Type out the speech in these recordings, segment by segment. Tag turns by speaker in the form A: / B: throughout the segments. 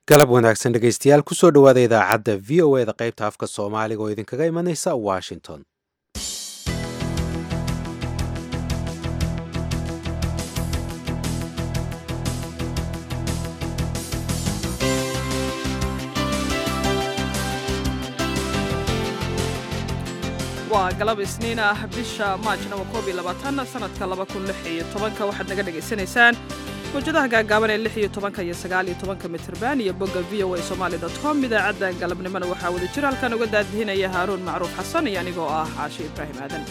A: galab wanaagsan dhegaystayaal kusoo dhowaada idaacadda v o e da qaybta afka soomaaliga oo idinkaga imanaysa washington
B: waa galab isniin ah bisha maajna waa koob iyo labaatan sanadka laba kun lix iyo tobanka waxaad naga dhagaysanaysaan mawjadaha gaagaaban ee lix iyo tobanka iyo sagaal iyo tobanka mitrban iyo bogga v o a somali dot com idaacadda galabnimona waxaa wada jira halkan uga daadihinaya haaruun macruuf xasan iyo anigoo ah caashi ibraahim aadan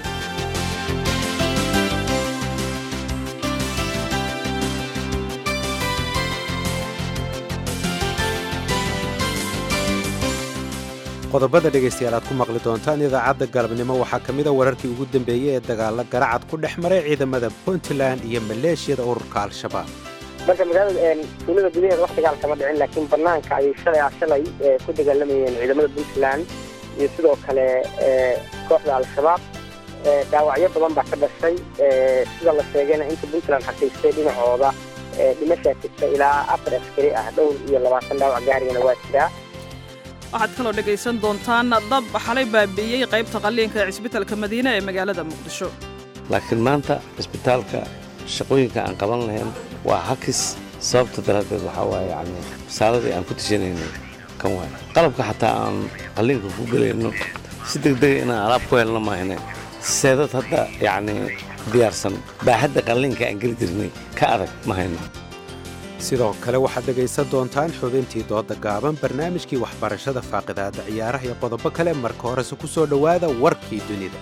A: qodobada dhegaystayaal aad ku maqli doontaan idaacadda galabnimo waxaa ka mida wararkii ugu dambeeyey ee dagaalla garacad ku dhex maray ciidamada puntland iyo maleeshiyada ururka al-shabaab
C: marka magaalada tuulada gudaheeda wax dagaal kama dhicin laakiin banaanka ayay shalay ah shalay ku dagaalamayeen ciidamada puntland iyo sidoo kale kooxda al-shabaab dhaawacyo badan baa ka dhashay sida la sheegayna inta puntland xaqiistay dhinacooda dhimashaa jirta ilaa afar askari ah dhowr iyo labaatan dhaawac gaarigana waa jiraa
B: waxaad kaloo dhegaysan doontaan dab xalay baabi'iyey qaybta qalliinka ee cisbitalka madiine ee magaalada muqdisho
D: laakiin maanta cisbitaalka shaqooyinka aan qaban lahayn waa hakis sababta daraaddeed waxaa waaye yacni wasaaradii aan ku tashanaynay kan waay qalabka xataa aan qalliinka ku gelayno si degdega inaan alaab ku helno maahane seedad hadda yacni diyaarsan baaxadda qalliinka aan geli jirnay ka adag ma hayno
A: sidoo kale waxaad dhegaysan doontaan xubintii dooda gaaban barnaamijkii waxbarashada faaqidaada ciyaaraha iyo qodobo kale marka horese ku soo dhowaada warkii dunida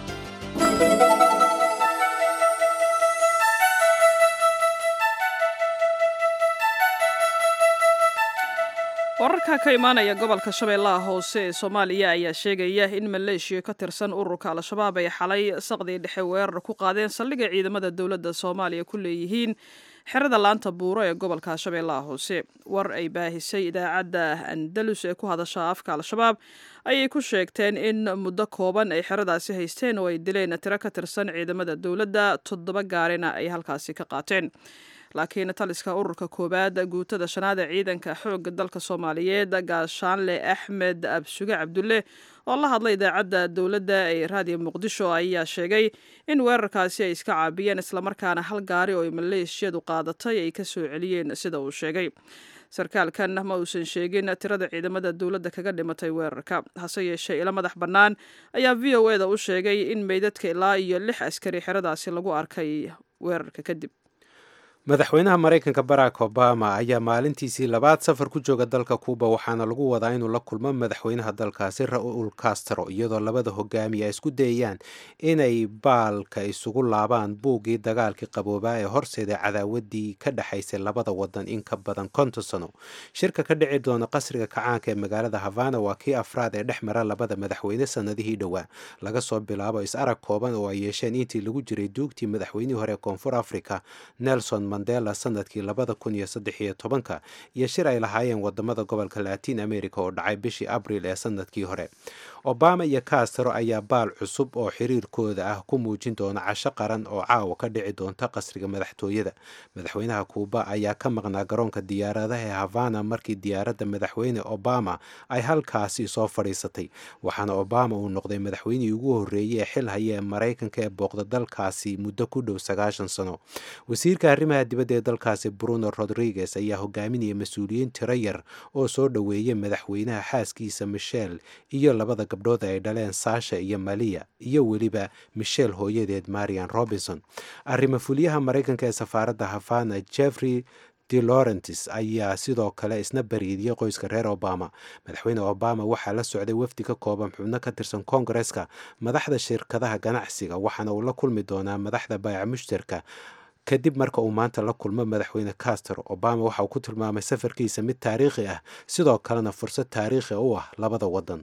B: wararka ka imaanaya gobolka shabeellaha hoose ee soomaaliya ayaa sheegaya in maleeshiya ka tirsan ururka al-shabaab ay xalay saqdii dhexe weerar ku qaadeen saldhigga ciidamada dowladda soomaaliya ku leeyihiin xerada laanta buuro ee gobolka shabeellaha hoose war ay baahisay idaacadda andalus ee ku hadasha afka al-shabaab ayay ku sheegteen in muddo kooban ay xeradaasi haysteen oo ay dileen tiro ka tirsan ciidamada dowladda toddoba gaarina ay halkaasi ka qaateen laakiin taliska ururka koowaad guutada shanaad ee ciidanka xoogga dalka soomaaliyeed gaashaanle axmed absuge cabdulle oo la hadlay idaacadda dowladda ee raadiyo muqdisho ayaa sheegay in weerarkaasi ay iska caabiyeen islamarkaana hal gaari oo ay maleeshiyadu qaadatay ay ka soo celiyeen sida uu sheegay sarkaalkan ma uusan sheegin tirada ciidamada dowladda kaga dhimatay weerarka hase yeeshee ilo madax bannaan ayaa v o e da u sheegay in meydadka ilaa iyo lix askari xeradaasi lagu arkay weerarka kadib
A: madaxweynaha maraykanka barack obama ayaa maalintiisii labaad safar ku jooga dalka kuuba waxaana lagu wadaa inuu la kulmo madaxweynaha dalkaasi ra-uul castro iyadoo labada hogaamiye ay isku dayayaan inay baalka isugu laabaan buuggii dagaalkii qaboobaa ee horseeda cadaawadii ka dhexaysay labada wadan in ka badan konton sano shirka ka dhici doona qasriga kacaanka ee magaalada havana waa kii afraad ee dhex mara labada madaxweyne sanadihii dhowaa laga soo bilaabo is-arag kooban oo ay yeesheen intii lagu jiray duugtii madaxweynihii hore ee koonfur africa nelson mandela sanadkii labada kun iyo saddex iyo tobanka iyo shir ay lahaayeen wadamada gobolka latin america oo dhacay bishii abril ee sanadkii hore obama iyo castro ayaa baal cusub oo xiriirkooda ah ku muujin doona casho qaran oo caawa ka dhici doonta qasriga madaxtooyada madaxweynaha kuuba ayaa ka maqnaa garoonka diyaaradaha ee havana markii diyaaradda madaxweyne obama ay halkaasi soo fadhiisatay waxaana obama uu noqday madaxweynihii ugu horreeyey ee xil haya ee maraykanka ee booqda dalkaasi muddo ku dhow sagaashan sano wasiirka arrimaha dibadda ee dalkaasi bruno rodriguez ayaa hogaaminaya mas-uuliyiin tiro yar oo soo dhoweeyay madaxweynaha xaaskiisa michel iyo labada gabdhood ay dhaleen saasha iyo maliya iyo weliba michel hooyadeed marian robinson arrimo fulyaha maraykanka ee safaaradda havana jeffrey de laurentis ayaa sidoo kale isna bariidiyey qoyska reer obama madaxweyne obama waxaa la socday wafdi ka kooban xubno ka tirsan koongareska madaxda shirkadaha ganacsiga waxaana uu la kulmi doonaa madaxda baayac mushtarka kadib marka uu maanta la kulmo madaxweyne castro obama waxa uu ku tilmaamay safarkiisa mid taariikhi ah sidoo kalena fursad taariikhi u ah labada wadan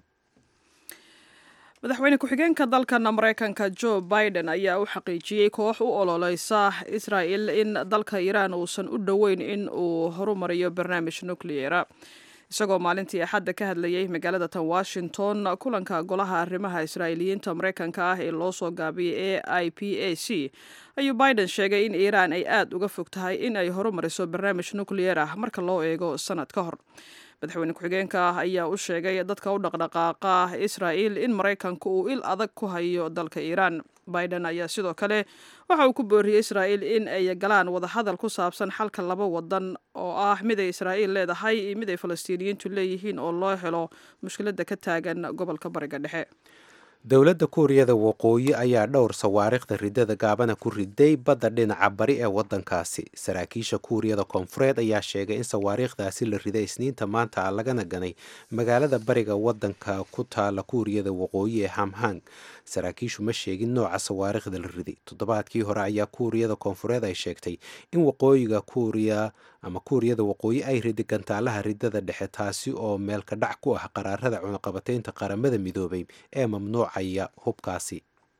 B: madaxweyne ku-xigeenka dalkan maraykanka joe biden ayaa u xaqiijiyey koox u ololeysa israel in dalka iiraan uusan u dhoweyn in uu horumariyo barnaamij nucleera isagoo maalintii axadda ka hadlayay magaalada tan washington kulanka golaha arrimaha israa'iiliyiinta maraykanka ah ee loo soo gaabiyay a i p a c ayuu biden sheegay in iiraan ay aad uga fog tahay in ay horumariso barnaamij nukliyeer ah marka loo eego sanad ka hor madaxweyne ku-xigeenka ah ayaa u sheegay dadka u dhaqdhaqaaqa israa'iil in maraykanku uu il adag ku hayo dalka iiraan biden ayaa sidoo kale waxa uu ku booriyey israa'iil in ay galaan wadahadal ku saabsan xalka laba wadan oo ah mid ay israa'iil leedahay iyo mid ay falastiiniyiintu leeyihiin oo loo helo mushkiladda ka taagan gobolka bariga dhexe
A: dowladda kuuriyada waqooyi ayaa dhowr sawaariikhda ridada gaabana ku riday badda dhinaca bari ee waddankaasi saraakiisha kuuriyada koonfureed ayaa sheegay in sawaariikhdaasi la riday isniinta maanta ah lagana ganay magaalada bariga waddanka ku taala kuuriyada waqooyi ee hamhang saraakiishu ma sheegin nooca sawaariikhda la riday toddobaadkii hore ayaa kuuriyada koonfureed ay sheegtay in waqooyiga kuuriya ama kuuriyada waqooyi ay riday gantaalaha ridada dhexe taasi oo meelka dhac ku ah qaraarada cunaqabataynta qaramada midoobay ee mamnuucaya hubkaasi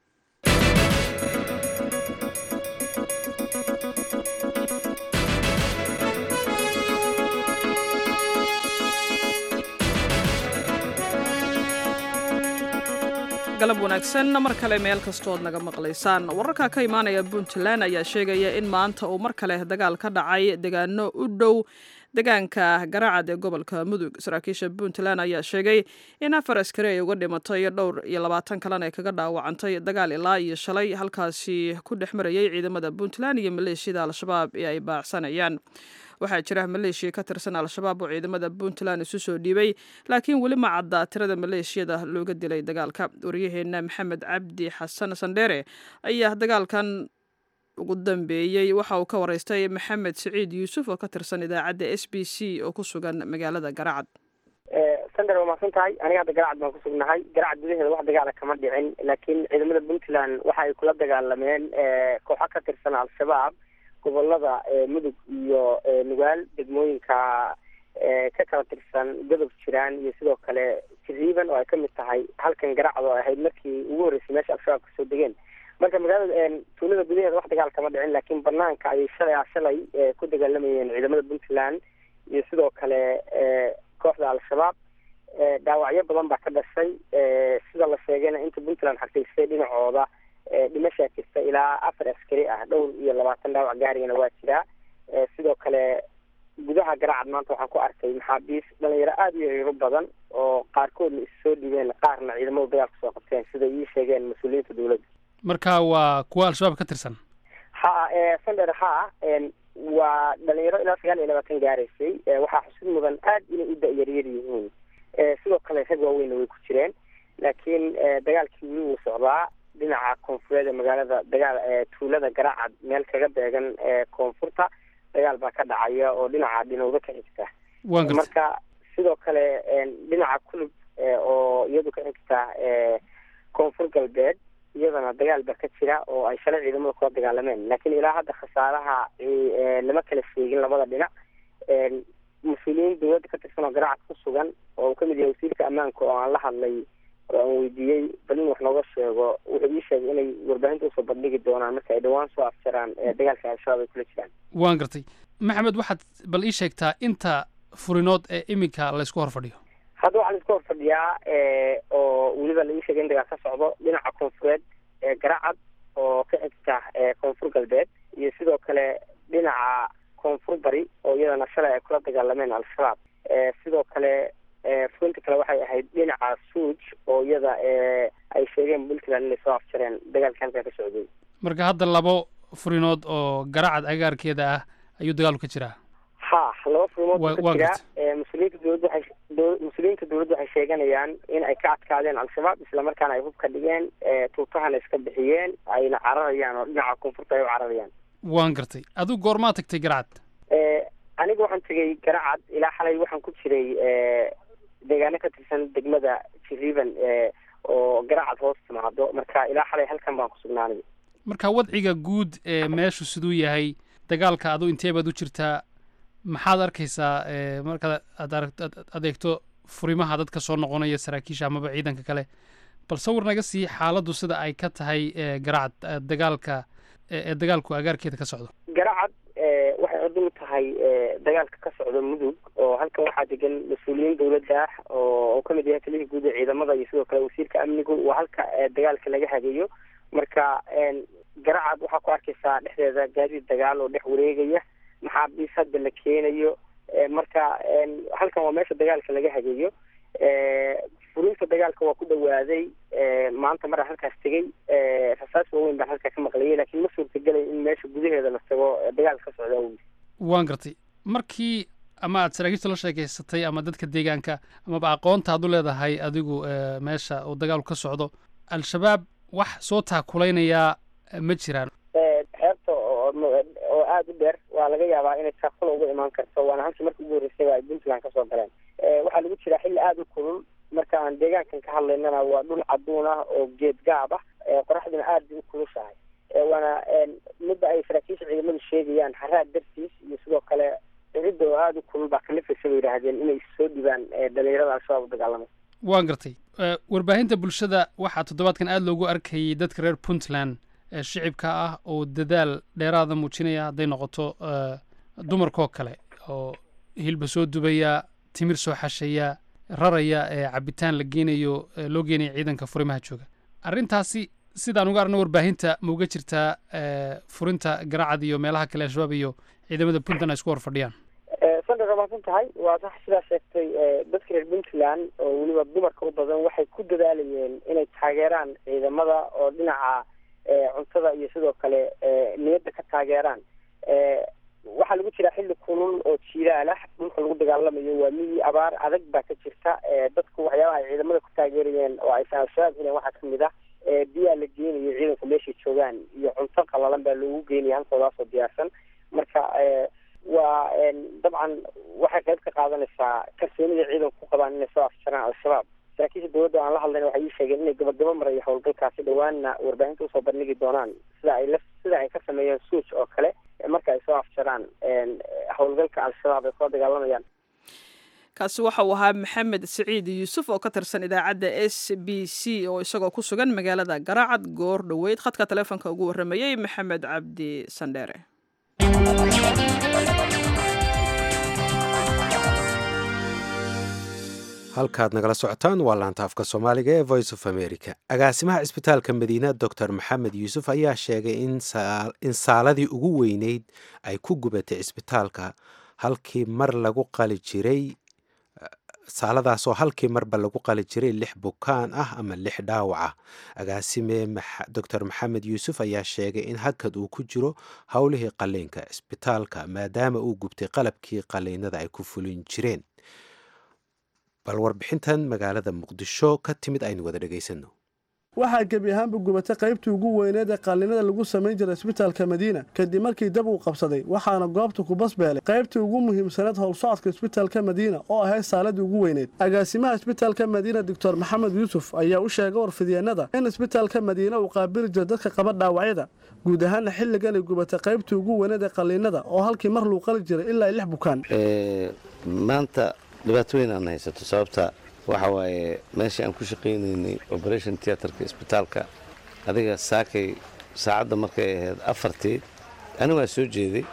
B: galab wanaagsan mar kale meel kastood naga maqlaysaan wararka ka imaanaya puntland ayaa sheegaya in maanta uu mar kale dagaal ka dhacay degaano u dhow degaanka garacad ee gobolka mudug saraakiisha puntland ayaa sheegay in afar askari ay uga dhimatay dhowr iyo labaatan kalena ay kaga dhaawacantay dagaal ilaa iyo shalay halkaasi ku dhex marayay ciidamada puntland iyo maleeshiyada al-shabaab ee ay baacsanayaan waxaa jira maleeshiya ka tirsan al-shabaab oo ciidamada puntland isu soo dhiibay laakiin weli ma cadda tirada maleeshiyada looga dilay dagaalka waryaheena maxamed cabdi xasan sandheere ayaa dagaalkan ugu dambeeyey waxa uu ka waraystay maxamed siciid yuusuf oo ka tirsan idaacadda s b c oo ku sugan magaalada garacad
C: sander waa mahadsan tahay aniga hadda garacad baan kusugnahay garacad gudaheeda wax dagaala kama dhicin laakiin ciidamada puntland waxa ay kula dagaalameen kooxo ka tirsan al-shabaab gobolada mudug iyo nugaal degmooyinka ka kala tirsan godob jiraan iyo sidoo kale jiriiban oo ay kamid tahay halkan garacad oo ahayd markii ugu horreysay meesha al-shabaab kasoo degeen marka magaalada tuulada gudaheeda wax dagaal kama dhicin laakiin banaanka ayay shalay a shalay ku dagaalamayeen ciidamada puntland iyo sidoo kale kooxda al-shabaab dhaawacyo badan baa ka dhashay sida la sheegayna inta puntland xaqiisay dhinacooda dhimashaa jirta ilaa afar askari ah dhowr iyo labaatan dhaawac gaarigana waa jiraa sidoo kale gudaha garacad maanta waxaan ku arkay maxaabiis dhalinyaro aada iyo ciiro badan oo qaarkoodna is soo dhibeen qaarna ciidamadu dagaalka soo qabteen sida ii sheegeen mas-uuliyiinta dowladda
E: marka waa kuwa al-shabaab ka tirsan
C: ha sander ha waa dhalinyaro ilaa sagaal iyo labaatan gaaraysay waxaa xusid mudan aad inay u da-yaryar yihiin sidoo kale rag waaweynna way ku jireen laakiin dagaalkii weli wuu socdaa dhinaca koonfureed ee magaalada dagaal tuulada garacad meel kaga beegan koonfurta dagaal baa ka dhacaya oo dhinaca dhinowda ka xigta marka sidoo kale dhinaca kulub oo iyadu ka xigta koonfur galbeed iyadana dagaal baa ka jira oo ay shalay ciidamada kula dagaalameen laakiin ilaa hadda khasaaraha lama kala sheegin labada dhinac mas-uuliyiin dowladda ka tirsan oo garacad ku sugan oo uu kamid yahay wasiirka ammaanka oo aan la hadlay oo aan weydiiyey bal in wax nooga sheego wuxuu ii sheegay inay warbaahinta usoo bandhigi doonaan marka ay dhawaan soo afjaraan dagaalka al-shabaab ay kula jiraan
E: waan gartay maxamed waxaad bal ii sheegtaa inta furinood ee iminka laysku hor fadhiyo
C: hadda waxaa laisku hor fadhiyaa oo weliba la ii sheegay in dagaal ka socdo dhinaca koonfureed ee garacad oo ka xigta koonfur galbeed iyo sidoo kale dhinaca koonfur bari oo iyadana shalay ay kula dagaalameen al-shabaab sidoo kale furinta kale waxay ahayd dhinaca suuj oo iyada ay sheegeen puntland inay soo afjareen dagaalka halkaa ka socday
E: marka hadda labo furinood oo garacad agaarkeeda ah ayuu dagaalu ka jiraa
C: ha laba furimood ka jira mas-uuliyiinta dowladda waxay mas-uuliyiinta dowladda waxay sheeganayaan in ay ka adkaadeen al-shabaab islamarkaana ay hub ka dhigeen tuutahana iska bixiyeen ayna cararayaan oo dhinaca koonfurta ay u cararayaan
E: waan gartay adigu goormaa tagtay garacad
C: aniga waxaan tegay garacad ilaa xalay waxaan ku jiray deegaano ka tirsan degmada jiriiban oo garacad hoos timaado marka ilaa xalay halkan baan ku sugnaanay
E: marka wadciga guud ee meeshu siduu yahay dagaalka adu intee baad u jirtaa maxaad arkaysaa markaad aad adeegto furimaha dadka soo noqonaya saraakiisha amaba ciidanka kale bal sawir naga sii xaaladdu sida ay ka tahay garacad dagaalka ee dagaalku agaarkeeda ka socdo
C: garacad waxay xudu muhiim u tahay dagaalka ka socda mudug oo halkan waxaa degan mas-uuliyiin dawladda ah oo ka mid yahay taliyihii guud ee ciidamada iyo sidoo kale wasiirka amnigu waa halka dagaalka laga hageeyo marka garacad waxaa ku arkaysaa dhexdeeda gaadiid dagaal oo dhex wareegaya maxaabiis hadda la keenayo marka halkan waa meesha dagaalka laga hageeyo fulinta dagaalka waa ku dhawaaday maanta maraa halkaas tegey rasaas waaweyn baan halkaa ka maqlayay laakiin ma suurtagelay in meesha gudaheeda la tago dagaalka ka socda awgiis
E: waan gartay markii ama aad saraakiishta la sheekeysatay ama dadka deegaanka amaba aqoonta ad u leedahay adigu meesha uu dagaalku ka socdo al-shabaab wax soo taakulaynaya ma jiraan
C: xeebta oo aada u dheer waa laga yaabaa inay taakula uga imaan karto waana halkii markii ugu horreysay ay puntland kasoo galeen waxaa lagu jiraa xilli aada u kulul marka aan deegaankan ka hadlaynana waa dhul caduun ah oo geed gaab ah qoraxduna aada bay u kulushahay waana midda ay saraakiisha ciidamadu sheegayaan haraad dartiis iyo sidoo kale ciridda oo aada u kulul baa kalifaysa bay yidhaahdeen inay soo dhibaan dhalinyarada al-shabaab u dagaalamay
E: waan gartay warbaahinta bulshada waxaa toddobaadkan aada loogu arkayay dadka reer puntland shicibka ah oo dadaal dheeraada muujinaya hadday noqoto dumarkoo kale oo hilba soo dubaya timir soo xashaya raraya ee cabitaan la geenayo loo geenaya ciidanka furimaha jooga arrintaasi sidaan uga arno warbaahinta ma uga jirtaa furinta garacad iyo meelaha kale al-shabaab iyo ciidamada puntland ay isku hor fadhiyaan
C: sandar rabaasan tahay waa sax sidaa sheegtay dadka reer puntland oo weliba dumarka u badan waxay ku dadaalayeen inay taageeraan ciidamada oo dhinaca cuntada iyo sidoo kale niyadda ka taageeraan waxaa lagu jiraa xilli kulul oo jiiraal ah dhulka lagu dagaalamayo waa miyi abaar adag baa ka jirta dadku waxyaabaha ay ciidamada ku taageerayeen oo aysan al-shabaab heleen waxaa kamid ah biyaa la geenayo ciidanku meeshay joogaan iyo cunto qalalan baa loogu geenaya halkoodaasoo diyaarsan marka waa dabcan waxay qayb ka qaadanaysaa kalsoonida ciidanku ku qabaan inay soo afjaraan al-shabaab saraakiisha dowladda aan la hadlayna waxay ii sheegeen inay gabagabo marayo howlgalkaasi dhowaanna warbaahinta usoo bandhigi doonaan sida ay la sida ay ka sameeyeen suuj oo kale marka ay soo afjaraan howlgalka al-shabaab ay kula dagaalamayaan
B: kaasi waxa uu ahaa maxamed siciid yuusuf oo ka tirsan idaacadda s b c oo isagoo ku sugan magaalada garaacad goor dhoweyd khadka taleefonka ugu warramayey maxamed cabdi sandheere
A: halkaad nagala socotaan waa laanta afka soomaaliga ee voice of america agaasimaha cisbitaalka madiina doctor maxamed yuusuf ayaa sheegay in saaladii ugu weyneyd ay ku gubatay cisbitaalka halkii mar lagu qali jiray saaladaasoo halkii marba lagu qali jiray lix bukaan ah ama lix dhaawac ah agaasime doctor maxamed yuusuf ayaa sheegay in hakad uu ku jiro howlihii qaliinka cisbitaalka maadaama uu gubtay qalabkii qaliinada ay ku fulin jireen bal warbixintan magaalada muqdisho ka timid aynu wada dhegaysano
F: waxaa gebi ahaanba gubatay qaybtii ugu weyneed ee qaalinada lagu samayn jiray isbitaalka madiina kadib markii dab uu qabsaday waxaana goobta ku basbeelay qaybtii ugu muhiimsaneed howlsocodka isbitaalka madiina oo ahayd saaladii ugu weyneyd agaasimaha isbitaalka madiina doctor maxamed yuusuf ayaa u sheegay warfidyeenada in isbitaalka madiina uu qaabili jiro dadka qaba dhaawacyada guud ahaana xilligan ay gubatay qaybtii ugu weyneed ee qaliinada oo halkii mar luu qali jiray ilaa lix bukaan
D: maanta dhibaato weyn aan haysato sababta waxa waaye meeshii aan ku shaqaynaynay operation teatrka isbitaalka adiga saakay saacadda markay ahayd afartii ani waa soo jeeday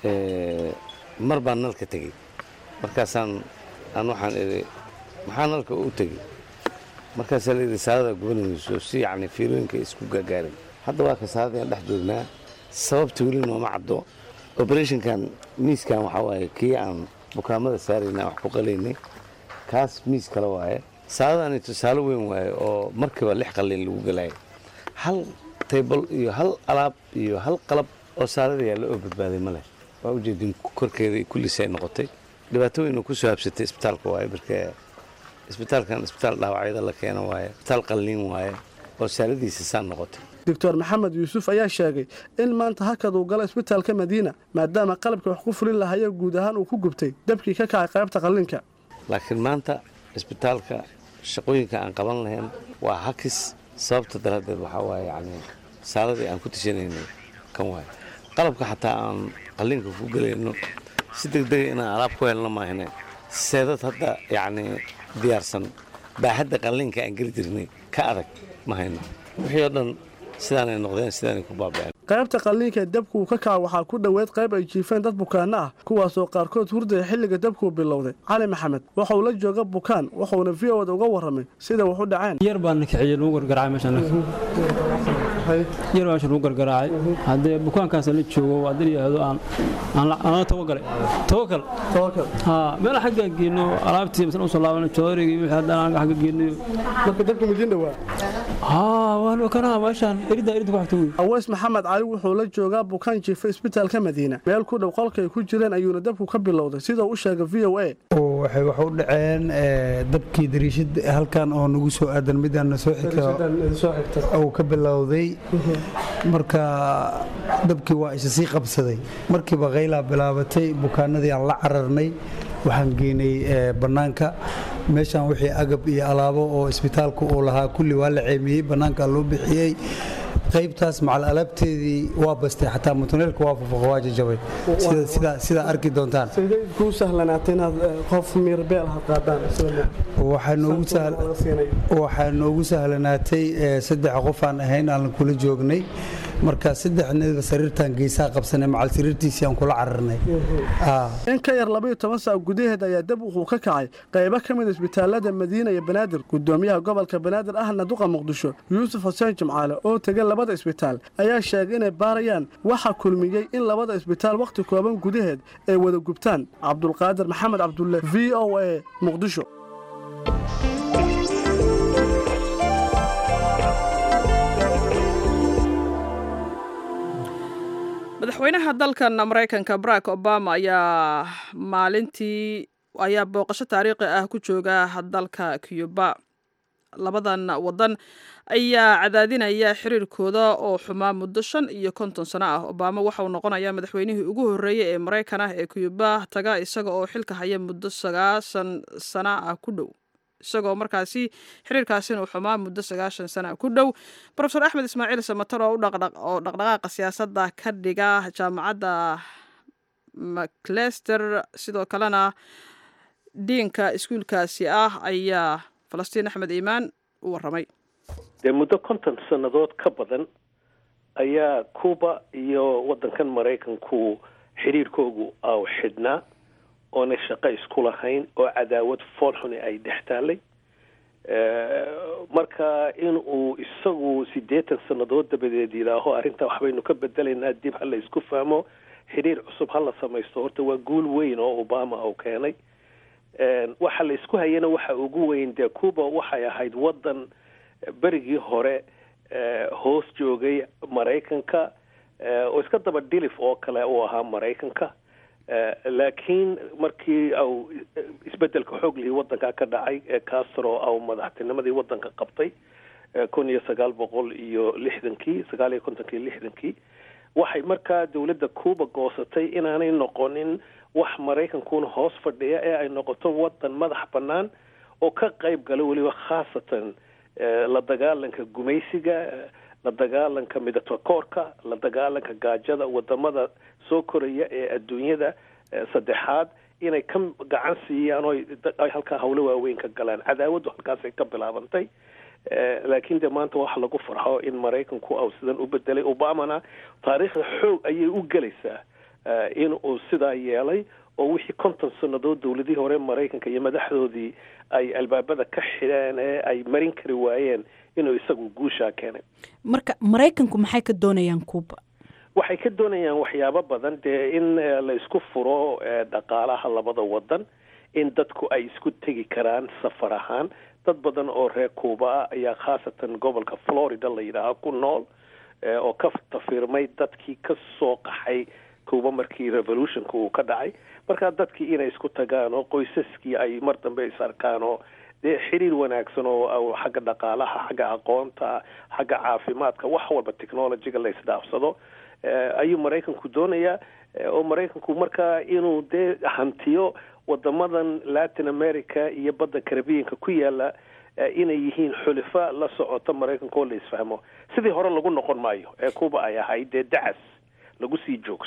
D: mar baan nalka tegey markaasaan aan waxaan idhi maxaa nalka u tegey markaasaa layidhi saadada gubanayso si yacni fiilooyinka isku gaagaarin hadda waa ka saadadaan dhex joognaa sababta weli nooma caddo operationkan miiskan waxaa waaye kii aan bukaamada saarayna wax ku qalaynay kaas miis kale waaye saadadaani tusaale weyn waaye oo markiiba lix qalin lagu galayo hal taybal iyo hal alaab iyo hal qalab oo saadada yaalla oo badbaaday ma leh waa ujeedin korkeeda kulliisay noqotay dhibaato weyn oo ku soo habsatay isbitaalka waaye marka isbitaalkan isbitaal dhaawacyada la keeno waaye isbitaal qalliin waaye oo saaladiisa saan noqotay
F: doctor maxamed yuusuf ayaa sheegay in maanta hakad uu galo isbitaalka madiina maadaama qalabka wax ku fulin lahayo guud ahaan uu ku gubtay dabkii ka kacay qaybta qalliinka
D: laakiin maanta isbitaalka shaqooyinka aan qaban lahayn waa hakis sababta daraaddeed waxaa waaye yacni saaladii aan ku tashanaynay kan waaye qalabka xataa aan qalliinka ku gelayno si degdega inaan alaab ku helno maahine seedad hadda yacni diyaarsan baaxadda qalliinka aan geli jirnay ka adag ma hayno wixii oo dhan sidaanay noqdeen sidaanay ku baaba'een
F: qaybta qalliinka ee dabku uu ka kaca waxaa ku dhoweyd qayb ay jiifeen dad bukaanno ah kuwaasoo qaarkood hurdaya xilliga dabkuu bilowday cali maxamed waxauu la jooga bukaan wuxuuna v o da uga warramay sida wax u dhaceen
G: yar baan kiciyey lagu gargaraacay meeshaan yar baan meesha lagu gargaraacay haddee bukaankaas la joogo haddii la yidhaahdo aan aan tawagalay tawakal haa meel xagga geeno alaabtii masala usoo laabana joorigii wixii haddaan xagga geeno
F: marka dabka midin dhawaa
G: haa waan kana meeshaan erida erida ku xigta wey
F: aweys maxamed cali wuxuu la joogaa bukaan jiifa isbitaalka madiina meel ku dhow qolkay ku jireen ayuuna dabku ka bilowday sida uu sheegay v o a
H: waxay wax u dhaceen dabkii dariishad halkan oo nagu soo aadan midaan soo xigta uu ka bilowday marka dabkii waa isa sii qabsaday markiiba qaylaa bilaabatay bukaanadii aan la cararnay waxaan geynay bannaanka meeshaan wixii agab iyo alaabo oo isbitaalku uu lahaa kulli waa la ceemiyey bannaanka loo bixiyey qaybtaas macal alaabteedii waa bastay xataa mutuneelka waa fufaqo waa jajabay sidaa arki doontaan
F: kuu sahlanaatay inaad qof miirbeel ha qaadaan
H: waxaa noogu sahlanaatay saddex qof aan ahayn aan kula joognay marka saddexneedba sariirtaan geesaha qabsanay macal sariirtiisii aan kula cararnay
F: in ka yar labaiyo toban saac gudaheed ayaa dab wuxuu ka kacay qaybo ka mid isbitaalada madiina iyo banaadir gudoomiyaha gobolka banaadir ahna duqa muqdisho yuusuf xuseen jimcaale oo tegay labada isbitaal ayaa sheegay inay baarayaan waxa kulmiyey in labada isbitaal wakhti kooban gudaheed ay wada gubtaan cabdulqaadir maxamed cabdulle v o a muqdisho
B: madaxweynaha dalkan maraykanka barack obama ayaa maalintii ayaa booqasho taariikhi ah ku jooga dalka cuba labadan wadan ayaa cadaadinaya xiriirkooda oo xumaa muddo shan iyo konton sano ah obama waxauu noqonayaa madaxweynihii ugu horreeyey ee maraykan ah ee cuba taga isaga oo xilka haya muddo sagaasan sana ah ku dhow isagoo markaasi xiriirkaasina uu xumaa muddo sagaashan sana ku dhow rofeor axmed ismaaciil samatar oo oo dhaqdhaqaaqa siyaasadda ka dhiga jaamacadda maclester sidoo kalena diinka iskuulkaasi ah ayaa falastiin axmed iimaan u warramay
I: dee muddo konton sannadood ka badan ayaa cuba iyo waddankan maraykanku xiriirkoogu aw xidhnaa oonay shaqo isku lahayn oo cadaawad foolxuni ay dhex taallay marka in uu isagu siddeetan sannadood dabadeed yidhaaho arrintaa waxbaynu ka bedelaynaa dib ha la isku fahmo xiriir cusub ha la samaysto horta waa guul weyn oo obama uu keenay waxa la isku hayana waxa ugu weyn dee cuba waxay ahayd waddan berigii hore hoos joogay maraykanka oo iska daba dhilif oo kale uu ahaa maraykanka laakiin markii au isbedelka xooglihii waddanka ka dhacay ee castro au madaxtinimadii waddanka qabtay kun iyo sagaal boqol iyo lixdankii sagaal iyo kontonkii lixdankii waxay markaa dowladda cuba goosatay inaanay noqonin wax maraykankuna hoos fadhiya ee ay noqoto waddan madax bannaan oo ka qayb gala weliba khaasatan la dagaalanka gumaysiga la dagaalanka midatakoorka la dagaalanka gaajada wadamada soo koraya ee adduunyada saddexaad inay ka gacan siiyaan oo ay halkaa hawlo waaweyn ka galaan cadaawaddu halkaasay ka bilaabantay laakiin dee maanta waxa lagu farxo in maraykanku au sidan u bedelay obamana taariikhda xoog ayay u gelaysaa in uu sidaa yeelay oo wixii konton sannadood dowladihii hore maraykanka iyo madaxdoodii ay albaabada ka xidheen ee ay marin kari waayeen inuu isagu guushaa keenay
J: marka maraykanku maxay ka doonayaan cuba
I: waxay ka doonayaan waxyaabo badan dee in la isku furo dhaqaalaha labada wadan in dadku ay isku tegi karaan safar ahaan dad badan oo reer cuba ah ayaa khaasatan gobolka florida la yidhaaha ku nool oo ka tafiirmay dadkii ka soo qaxay cuba markii revolutionka uu ka dhacay markaa dadkii inay isku tagaan oo qoysaskii ay mar dambe is arkaan oo dee xiriir wanaagsan oo xagga dhaqaalaha xagga aqoonta xagga caafimaadka wax walba technologyga la isdhaafsado ayuu maraykanku doonayaa oo maraykanku markaa inuu dee hantiyo wadamadan latin america iyo badda carabianka ku yaala inay yihiin xulifa la socota maraykanka oo la isfahmo sidii hore lagu noqon maayo ee cuba ay ahayd dee dacas lagu sii joogsado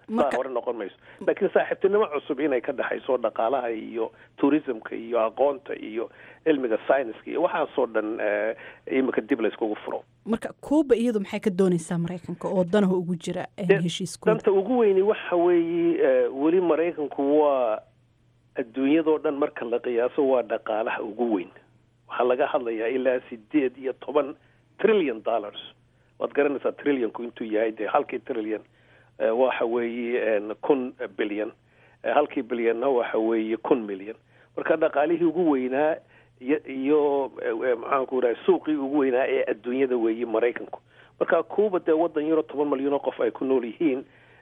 I: saa hore noqon mayso laakiin saaxiibtinimo cusub inay ka dhexayso dhaqaalaha iyo tourismka iyo aqoonta iyo cilmiga scienska iyo waxaasoo dhan imika dib layskugu furo
J: marka cuuba iyadu maxay ka doonaysaa maraykanka oo danaha ugu jira heshiiskooda
I: danta ugu weyni waxa weeye weli maraykanku waa adduunyadoo dhan marka la qiyaaso waa dhaqaalaha ugu weyn waxaa laga hadlayaa ilaa sideed iyo toban trillion dollars waad garanaysaa trillionku intuu yahay dee halkii trillion waxa weeye kun bilyan halkii bilyana waxa weeye kun milyan marka dhaqaalihii ugu weynaa iyo iyo maxaanku rahay suuqii ugu weynaa ee adduunyada weeye maraykanku marka cuuba dee waddan yaro toban malyan oo qof ay ku nool yihiin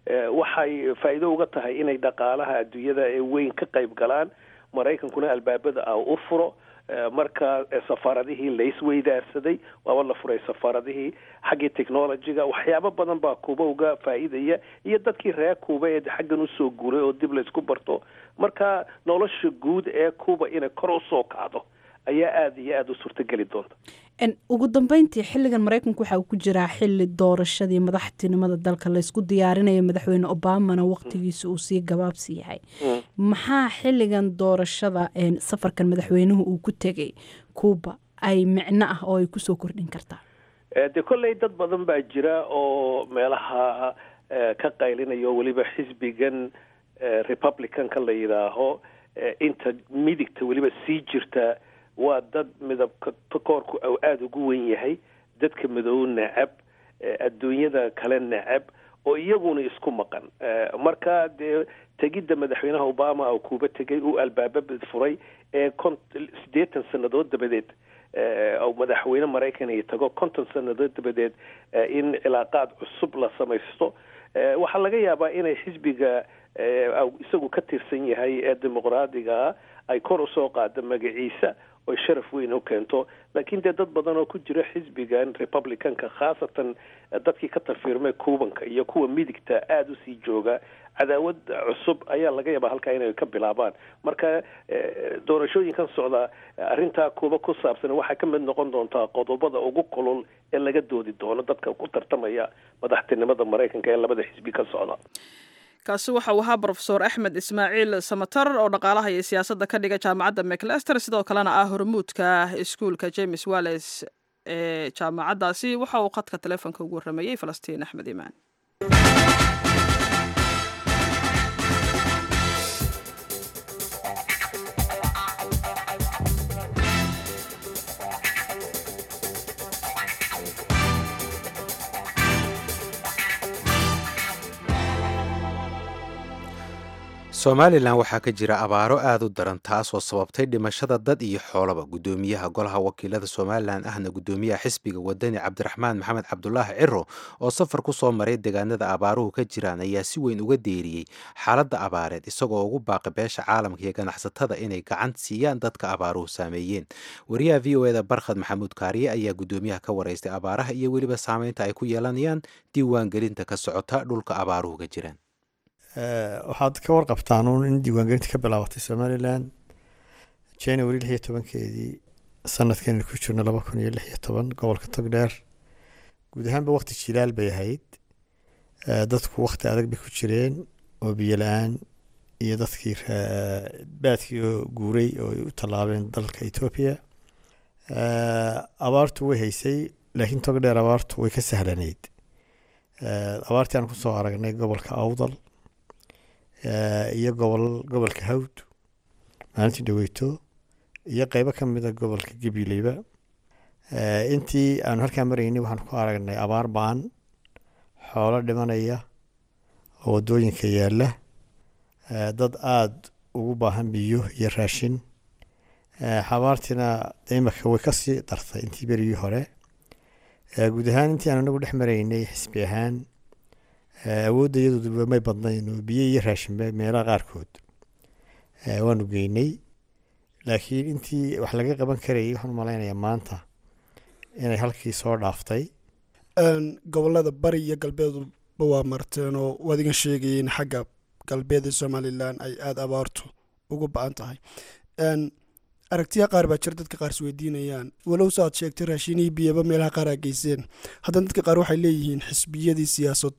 I: waxay faa'iido uga tahay inay dhaqaalaha adduunyada ee weyn ka qayb galaan maraykankuna albaabada ah u furo marka safaaradihii laisweydaarsaday waaba la furay safaaradihii xaggii technologyga waxyaabo badan baa kuuba uga faa'iidaya iyo dadkii reer kuuba ee xaggan usoo guuray oo dib laysku barto marka nolosha guud ee kuuba inay kor usoo kacdo ayaa aada iyo aada u suurtogeli doonta
J: ugu dambeyntii xilligan maraykanku waxa uu ku jiraa xili doorashadii madaxtinimada dalka laysku diyaarinayo madaxweyne obamana waqtigiisa uu sii gabaabsi yahay maxaa xilligan doorashada safarkan madaxweynuhu uu ku tegay cuuba ay micno ah oo ay kusoo kordhin kartaa
I: dee kolley dad badan baa jira oo meelaha ka qaylinayo weliba xisbigan republicanka la yidhaaho inta midigta weliba sii jirta waa dad midabka koorku u aada ugu wen yahay dadka madow nacab adduunyada kale nacab oo iyaguna isku maqan marka dee tegidda madaxweynaha obama oo kuuba tegay uu albaaba furay ee kon siddeetan sannadood dabadeed oo madaxweyne maraykanay tago konton sannadood dabadeed in cilaaqaad cusub la samaysto waxaa laga yaabaa inay xisbiga isagu ka tirsan yahay ee dimuqraadigaa ay kor usoo qaado magaciisa oy sharaf weyn u keento laakiin dee dad badan oo ku jira xisbigan republicanka khaasatan dadkii ka tafiirmay cuubanka iyo kuwa midigta aada usii jooga cadaawad cusub ayaa laga yaabaa halkaa inay ka bilaabaan marka doorashooyinkan socda arrintaa kuuba ku saabsan waxay ka mid noqon doontaa qodobada ugu kulul ee laga doodi doono dadka ku tartamaya madaxtinimada maraykanka ee labada xisbi ka socda
B: kaasi waxa uu ahaa brofesor axmed ismaaciil samatar oo dhaqaalaha iyo siyaasadda ka dhiga jaamacadda maclester sidoo kalena ah hormuudka iskuulka james walles ee jaamacaddaasi waxa uu khadka teleefonka ugu warramayey falastiin axmed imaan
A: somalilan waxaa ka jira abaaro aada u daran taasoo sababtay dhimashada dad iyo xoolaba guddoomiyaha golaha wakiilada somalilan ahna guddoomiyaha xisbiga wadani cabdiraxmaan maxamed cabdulaahi ciro oo safar ku soo maray deegaanada abaaruhu ka jiraan ayaa si weyn uga deeriyey xaaladda abaareed isagoo ugu baaqi beesha caalamka iyo ganacsatada inay gacan siiyaan dadka abaaruhu saameeyeen wariyaha v o eda barkhad maxamuud kaariye ayaa guddoomiyaha ka waraystay abaaraha iyo weliba saameynta ay ku yeelanayaan diiwaangelinta ka socota dhulka abaaruhu ka jiraan
K: waxaad ka warqabtaan uun in diiwaangelinta ka bilaabatay somalilan january lix iyo tobankeedii sanadkan ku jirno laba kun iyo lix iyo toban gobolka togdheer guud ahaanba waqti jilaal bay ahayd dadku waqti adag bay ku jireen oo biyo la-aan iyo dadkii baadkii oo guuray oo ay u tallaabeen dalka etoobiya abaartu way haysay laakiin togdheer abaartu way ka sahlanayd abaartii aan kusoo aragnay gobolka awdal iyo gobol gobolka hawd maalintii dhaweyto iyo qeybo ka mida gobolka gabileyba intii aanu halkaa maraynay waxaan ku aragnay abaar baan xoolo dhimanaya oo waddooyinka yaalla dad aada ugu baahan biyo iyo raashin xabaartiina imaka way kasii dartay intii berigii hore guud ahaan intii aan anagu dhex maraynay xisbi ahaan awoodda iyadooduba may badnayn oo biyo iyo raashinba meelaha qaarkood waanu geynay laakiin intii wax laga qaban karayay waxaan malaynayaa maanta inay halkii soo dhaaftay
L: gobolada bari iyo galbeeduba waa marteen oo waad iga sheegayeen xagga galbeed ee somalilan ay aada abaartu ugu ba-an tahay aragtiya qaar baa jira dadka qaar isweydiinayaan walow saaad sheegtay raashinihii biyaba meelaha qaar aa geyseen haddana dadka qaar waxay leeyihiin xisbiyadii siyaasaddu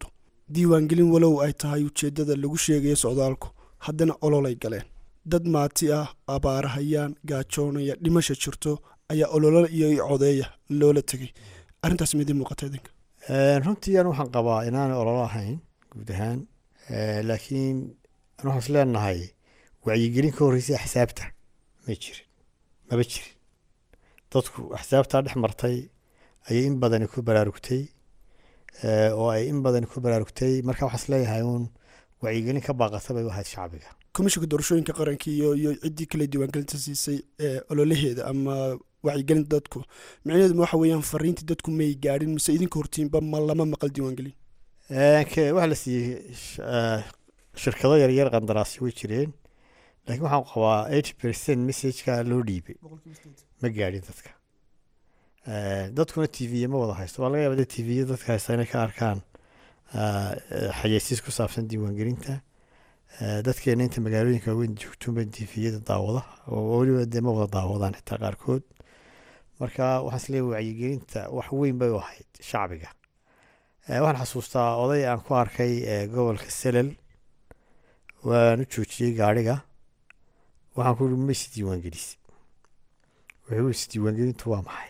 L: diiwaangelin walow ay tahay ujeeddada lagu sheegayo socdaalku haddana ololay galeen dad maati ah abaarahayaan gaajoonaya dhimasha jirto ayaa ololo iyo codeeya loola tegay arrintaas midii muuqata idinka
K: runtii an waxaan qabaa inaanay ololo ahayn guud ahaan laakiin an waxaan is leenahay wacyigelin ka horreysay axsaabta ma jirin maba jirin dadku axsaabtaa dhex martay ayay in badani ku baraarugtay oo ay in badani ku baraarugtay marka waxaan is leeyahay uun wacyigelin ka baaqata bay u ahayd shacbiga
L: komishinka doorashooyinka qaranka iyo iyo ciddii kale diiwaangelinta siisay ee ololaheeda ama wacyigelinta dadku micnaheedu waxa weeyaan fariintii dadku may gaadhin mise idinka hortiinba ma lama maqal diiwaangelin
K: waxaa la siiyey shirkado yaryar qandaraasyo way jireen laakiin waxaan qabaa eighty percent messageka loo dhiibay ma gaadhin dadka dadkuna t v ma wada haysto waa laga yaaba t v dadka haysta inay ka arkaan xayeysiis ku saabsan diiwaangelinta dadkeena inta magaalooyinka waaweyn joogtuunba t v-yada daawada oo weliba dee ma wada daawadaan xitaa qaarkood marka waxaan is leeyahay wacyigelinta wax weyn bay u ahayd shacbiga waxaan xasuustaa oday aan ku arkay gobolka selel waan u joojiyey gaadhiga waxaan ku uri ma is diiwaangelise wuxuu is diiwaangelintu waa maxay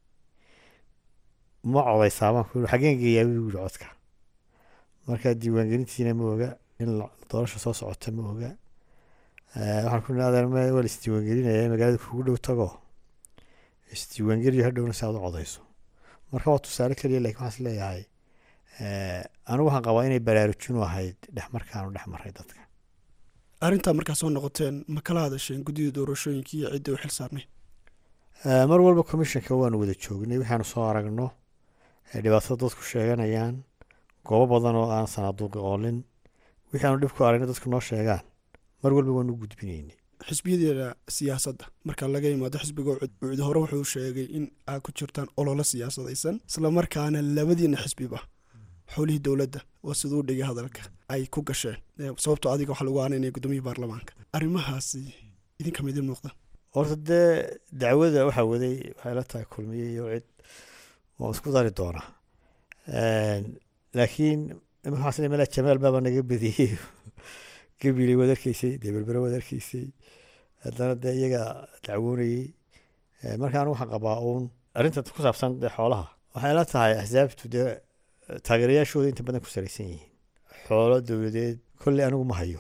K: ma codaysaa baan ku uri xaggeen geeyaa buu yiri codka marka diiwaangelintiina ma oga in doorasha soo socota ma oga waxaan ku adeer ma waa la isdiiwaangelinaya magaalada kugu dhow tago isdiiwaangeliyo hadhowna si aad u codayso marka waa tusaale keliya lakin waxaan is leeyahay anigu waxaan qabaa inay baraarujinu ahayd dhex markaanu dhex maray dadka
L: arrintaa markaa soo noqoteen ma kala hadasheen guddida doorashooyinka iyo cidda u xil saarnay
K: mar walba commissionka waanu wada joognay waxaanu soo aragno dhibaatada dadku sheeganayaan goobo badan oo aan sanaaduuqi oolin wixii aanu dhib ku aragna dadku noo sheegaan mar walba waanu u gudbinaynay
L: xisbiyadeeda siyaasadda marka laga yimaado xisbiga ucid hore wuxuu sheegay in aad ku jirtaan ololo siyaasadaysan islamarkaana labadiina xisbiba xowlihii dowladda waa siduu dhigay hadalka ay ku gasheen sababtoo adiga waxaa lagu aaneynaya gudoomiyii baarlamaanka arrimahaasi idinka midin muuqda
K: horta dee dacwada waxaa waday waxay la tahay kulmiye iyo cid waan isku dari doonaa laakiin waxaas mala jamaal baaba naga badiyey gabilay waad arkaysay dee berbere waad arkaysay haddana dee iyaga dacwoonayey marka anigu waxaan qabaa uun arrinta ku saabsan dee xoolaha waxay la tahay axsaabtu dee taageerayaashooda inta badan ku salaysan yihiin xoolo dowladeed kolley anigu ma hayo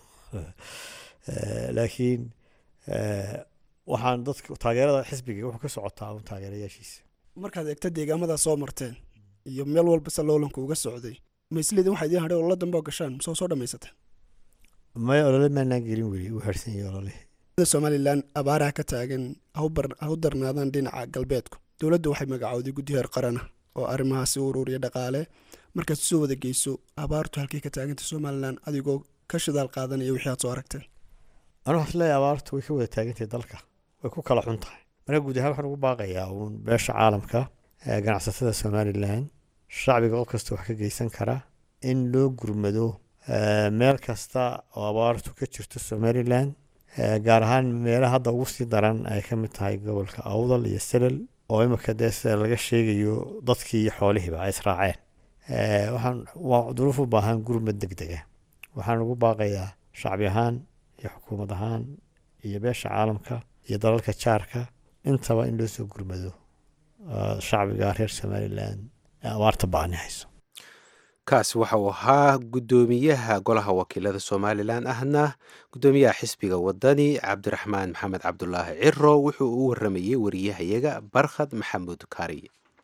K: laakiin waxaan dadka taageerada xisbiga wuxuu ka socotaa un taageerayaashiisa
L: markaad eegta deegaamadaa soo marteen iyo meel walba se loolanku uga socday maisleedin waxaa idiin hadhay ololo dambe oo gashaan mise soo dhamaysateen
K: maya olole maanaan gelin weli u harsan yahay olole
L: somalilan abaaraha ka taagan ha u darnaadaan dhinaca galbeedku dowladda waxay magacowday guddi heer qarana oo arrimahaasi u ururiya dhaqaale markaad soo wada geyso abaartu halkay ka taaganta somalilan adigoo ka shidaal qaadanaya wixii aad soo aragteen
K: anu waxaan leeyahay abaartu way ka wada taagantahay dalka way ku kala xun tahay marka guud ahaan waxaan ugu baaqayaa uun beesha caalamka ganacsatada somalilan shacbiga qof kasta wax ka geysan kara in loo gurmado meel kasta oo abaartu ka jirto somalilan gaar ahaan meelaha hadda ugu sii daran ay ka mid tahay gobolka awdal iyo selal oo imika dee sida laga sheegayo dadkii iyo xoolihiiba ay israaceen waxaan waa duruuf u baahan gurmad deg dega waxaan ugu baaqayaa shacbi ahaan iyo xukuumad ahaan iyo beesha caalamka iyo dalalka jaarka intaba in loo soo gurmado shacbiga reer somalilan ee abaarta ba-ani hayso
A: kaasi waxa uu ahaa guddoomiyaha golaha wakiilada somalilan ahna guddoomiyaha xisbiga wadani cabdiraxmaan maxamed cabdulaahi ciro wuxuu u waramayey wariyahayaga barkhad maxamuud kaari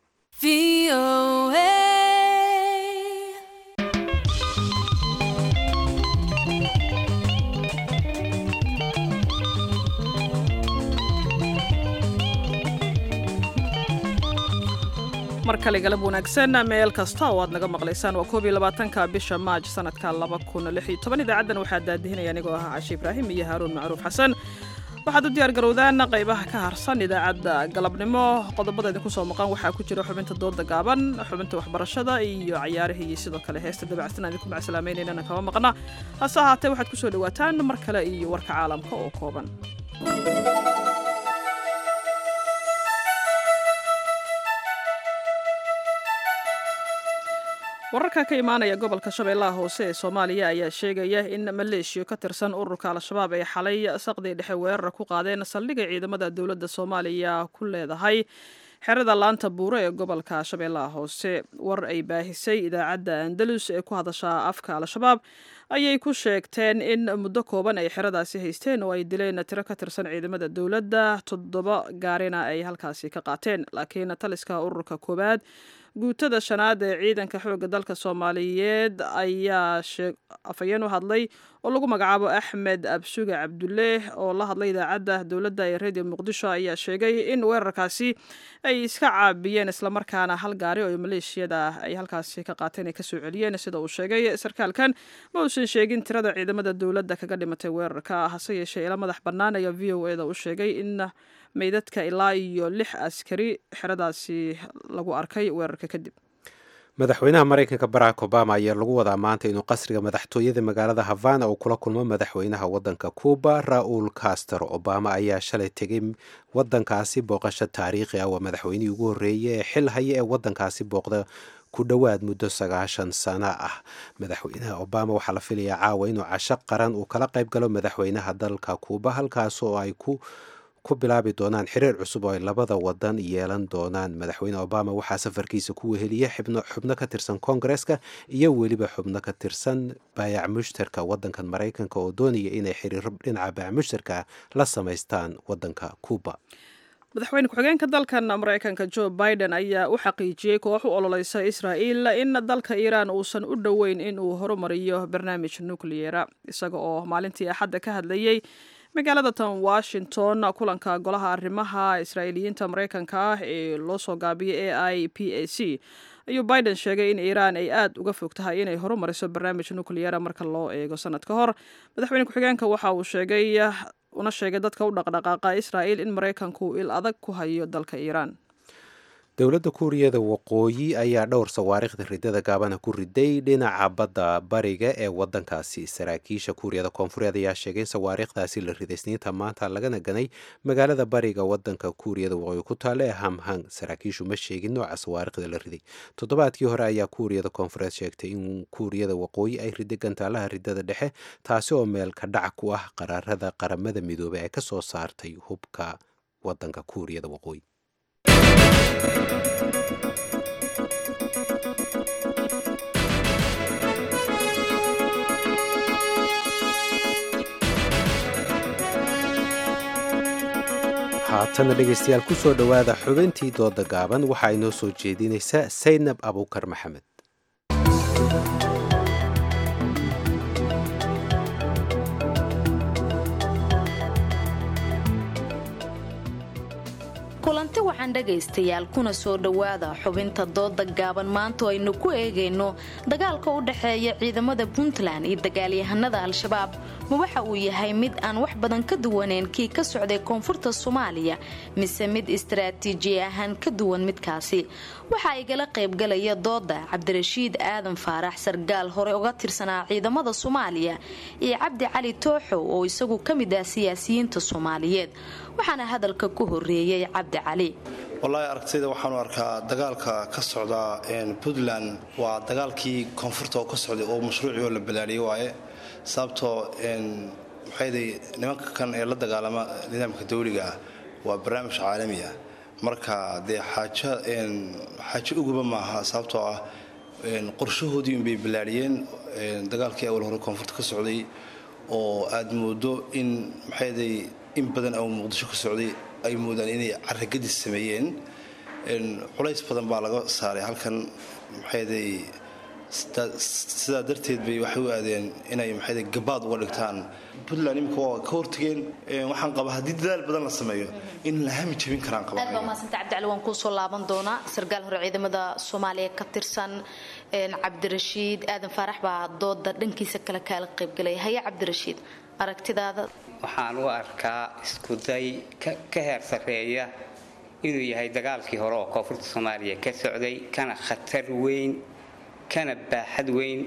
B: mar kale galab wanaagsan meel kasta oo aad naga maqlaysaan waa koob iyo labaatanka bisha maaj sanadka laba kun lix iyo toban idaacaddan waxaa daadihinaya anigoo ahaa cashe ibraahim iyo haaruun macruuf xasan waxaad u diyaar garowdaan qaybaha ka harsan idaacadda galabnimo qodobada idinku soo maqan waxaa ku jira xubinta dooda gaaban xubinta waxbarashada iyo cayaarihii iyo sidoo kale heesta dabacsan aan idinku macsalaamaynaynana kama maqna hase ahaatee waxaad kusoo dhawaataan mar kale iyo warka caalamka oo kooban wararka ka imaanaya gobolka shabeellaha hoose ee soomaaliya ayaa sheegaya in maleeshiya ka tirsan ururka al-shabaab ay xalay saqdii dhexe weerar ku qaadeen saldhigay ciidamada dowladda soomaaliya ku leedahay xerada laanta buure ee gobolka shabeellaha hoose war ay baahisay idaacadda andalus ee ku hadasha afka al-shabaab ayay ku sheegteen in muddo kooban ay xeradaasi haysteen oo ay dileen tiro ka tirsan ciidamada dowladda toddoba gaarina ay halkaasi ka qaateen laakiin taliska ururka koowaad guutada shanaad ee ciidanka xoogga dalka soomaaliyeed ayaa afhayeen u hadlay oo lagu magacaabo axmed absuge cabdulle oo la hadlay idaacadda dowladda ee radio muqdisho ayaa sheegay in weerarkaasi ay iska caabiyeen islamarkaana hal gaari oo maleeshiyada ay halkaasi ka qaateen ay kasoo celiyeen sida uu sheegay sarkaalkan ma uusan sheegin tirada ciidamada dowladda kaga dhimatay weerarka hase yeeshee ila madax bannaan ayaa v o eda u sheegay in meydadka ilaa iyo lix askari xeradaasi lagu arkay weerarka kadib
A: madaxweynaha maraykanka barack obama ayaa lagu wadaa maanta inuu qasriga madaxtooyada magaalada havana uu kula kulmo madaxweynaha wadanka cuba ra-uul castro obama ayaa shalay tegay wadankaasi booqasho taariikhi ah waa madaxweynihii ugu horreeyay ee xil haya ee wadankaasi booqda ku dhowaad muddo sagaashan sano ah madaxweynaha obama waxaa la filayaa caawa inuu casho qaran uu kala qayb galo madaxweynaha dalka cuba halkaas oo ay ku ku bilaabi doonaan xiriir cusub oo ay labada wadan yeelan doonaan madaxweyne obama waxaa safarkiisa ku weheliya xubno ka tirsan koongareska iyo weliba xubno ka tirsan baayac mushtarka wadankan maraykanka oo doonaya inay xiriiro dhinaca baayac mushtarka la samaystaan wadanka cuba
B: madaxweyne ku-xigeenka dalkan maraykanka joe biden ayaa u xaqiijiyey koox u ololeysa israa'iil in dalka iiraan uusan u dhoweyn in uu horumariyo barnaamij nukliyera isaga oo maalintii axadda ka hadlayey magaalada tan washington kulanka golaha arrimaha israa'iiliyiinta maraykanka ah ee loo soo gaabiyay a i p a c ayuu biden sheegay in iiraan ay aada uga fog tahay inay horumariso barnaamij nukliyera marka loo eego sanad ka hor madaxweyne ku-xigeenka waxa uu sheegay una sheegay dadka u dhaqdhaqaaqa israa'iil in maraykanku il adag ku hayo dalka iiraan
A: dowladda kuuriyada waqooyi ayaa dhowr sawaariikhda ridada gaabana ku riday dhinaca badda bariga ee wadankaasi saraakiisha kuuriyada koonfureed ayaa sheegay in sawaariikhdaasi la riday isniinta maanta lagana ganay magaalada bariga wadanka kuuriyada waqooyi ku taalla ee hamhang saraakiishu ma sheegin nooca sawaariikhda la riday toddobaadkii hore ayaa kuuriyada koonfureed sheegtay in kuuriyada waqooyi ay riday gantaalaha ridada dhexe taasi oo meel ka dhac ku ah qaraarada qaramada midoobey ee ka soo saartay hubka wadanka kuuriyada waqooyi haatana dhegaystayaal ku soo dhowaada xubintii dooda gaaban waxaa inoo soo jeedinaysa saynab abuukar maxamed
M: kulanti waxaan dhegaystayaal kuna soo dhowaada xubinta dooda gaaban maanta oo aynu ku eegayno dagaalka u dhexeeya ciidamada puntland iyo dagaalyahanada al-shabaab ma waxa uu yahay mid aan wax badan ka duwaneyn kii ka socday koonfurta soomaaliya mise mid istaraatiiji ahaan ka duwan midkaasi waxaa igala qaybgalaya dooda cabdirashiid aadan faarax sargaal hore uga tirsanaa ciidamada soomaaliya iyo cabdi cali tooxow oo isagu ka mid ah siyaasiyiinta soomaaliyeed waxaana hadalka ku horeeyey cabdi cali
N: wallaahi aragtayda waxaanu arkaa dagaalka ka socda puntland waa dagaalkii koonfurta oo ka socday oo mashruucii oo la balaadhiyey waaye sababtoo maxayday nimanka kan ee la dagaalama nidaamka dawliga ah waa barnaamij caalami ah marka dee xaajo xaajo uguba maaha sababtoo ah qorshahoodii unbay ballaadhiyeen dagaalkii awal hore koonfurta ka socday oo aad moodo in maxayday in badan oo muqdisho ka socday ay moodaan inay caragadis sameeyeen culays badan baa laga saaray halkan maxayday sidaa darteed bay waxay u aadeen inay maxayday gabaad uga dhigtaan puntland imika waa ka hortageen waxaan qabaa haddii dadaal badan la sameeyo in la hami jabin karaan
M: aad baa mahadsanta cabdicali waan kuusoo laaban doonaa sarkaal hore ciidamada soomaaliya ka tirsan cabdirashiid aadan faarax baa dooda dhankiisa kale kaala qaybgalaya haya cabdirashiid aragtidaada
O: waxaan u arkaa iskuday ka heer sarreeya inuu yahay dagaalkii hore oo koonfurta soomaaliya ka socday kana khatar weyn kana baaxad weyn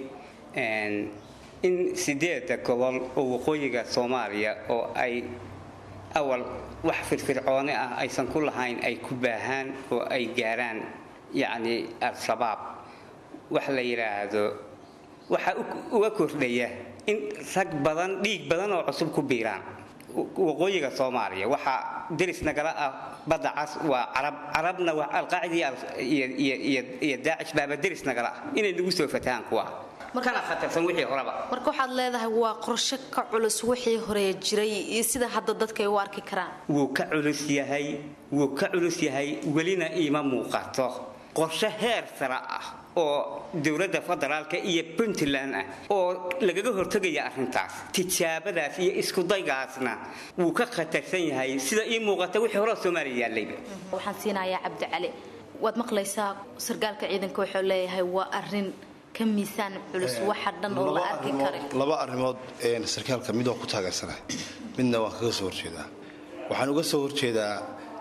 O: in sideeda gobol oo waqooyiga soomaaliya oo ay awal wax firfircoone ah aysan ku lahayn ay ku baahaan oo ay gaaraan yacni al-shabaab wax la yidhaahdo waxaa uga kordhaya in rag badan dhiig badan oo cusub ku biiraan waqooyiga soomaaliya waxaa deris nagala ah badda cas waa carab carabna waa alqaacida iyo daacish baaba deris nagala ah inay nagu soo fatahaan kuwa kana khatarsan wixii horeba
M: marka waxaad leedahay waa qorshe ka culus wixii hore jiray iyo sida hadda dadka ay u arki karaan
O: wuu ka culus yahay wuu ka culus yahay welina iima muuqato qorshe heer sare ah oo dowladda federaalka iyo puntland ah oo lagaga hortegaya arrintaas tijaabadaas iyo iskudaygaasna wuu ka khatarsan yahay sida ii muuqata wixii hore soomaaliya yaallayba
M: waxaan siinayaa cabdicali waad maqlaysaa sargaalka ciidanka wuxuu leeyahay waa arrin ka miisaan culus waxa dhan oo la arki karin
N: laba arrimood sarkaalka mid waa ku taageersana midna waan kaga soo horjeedaa waxaan uga soo horjeedaa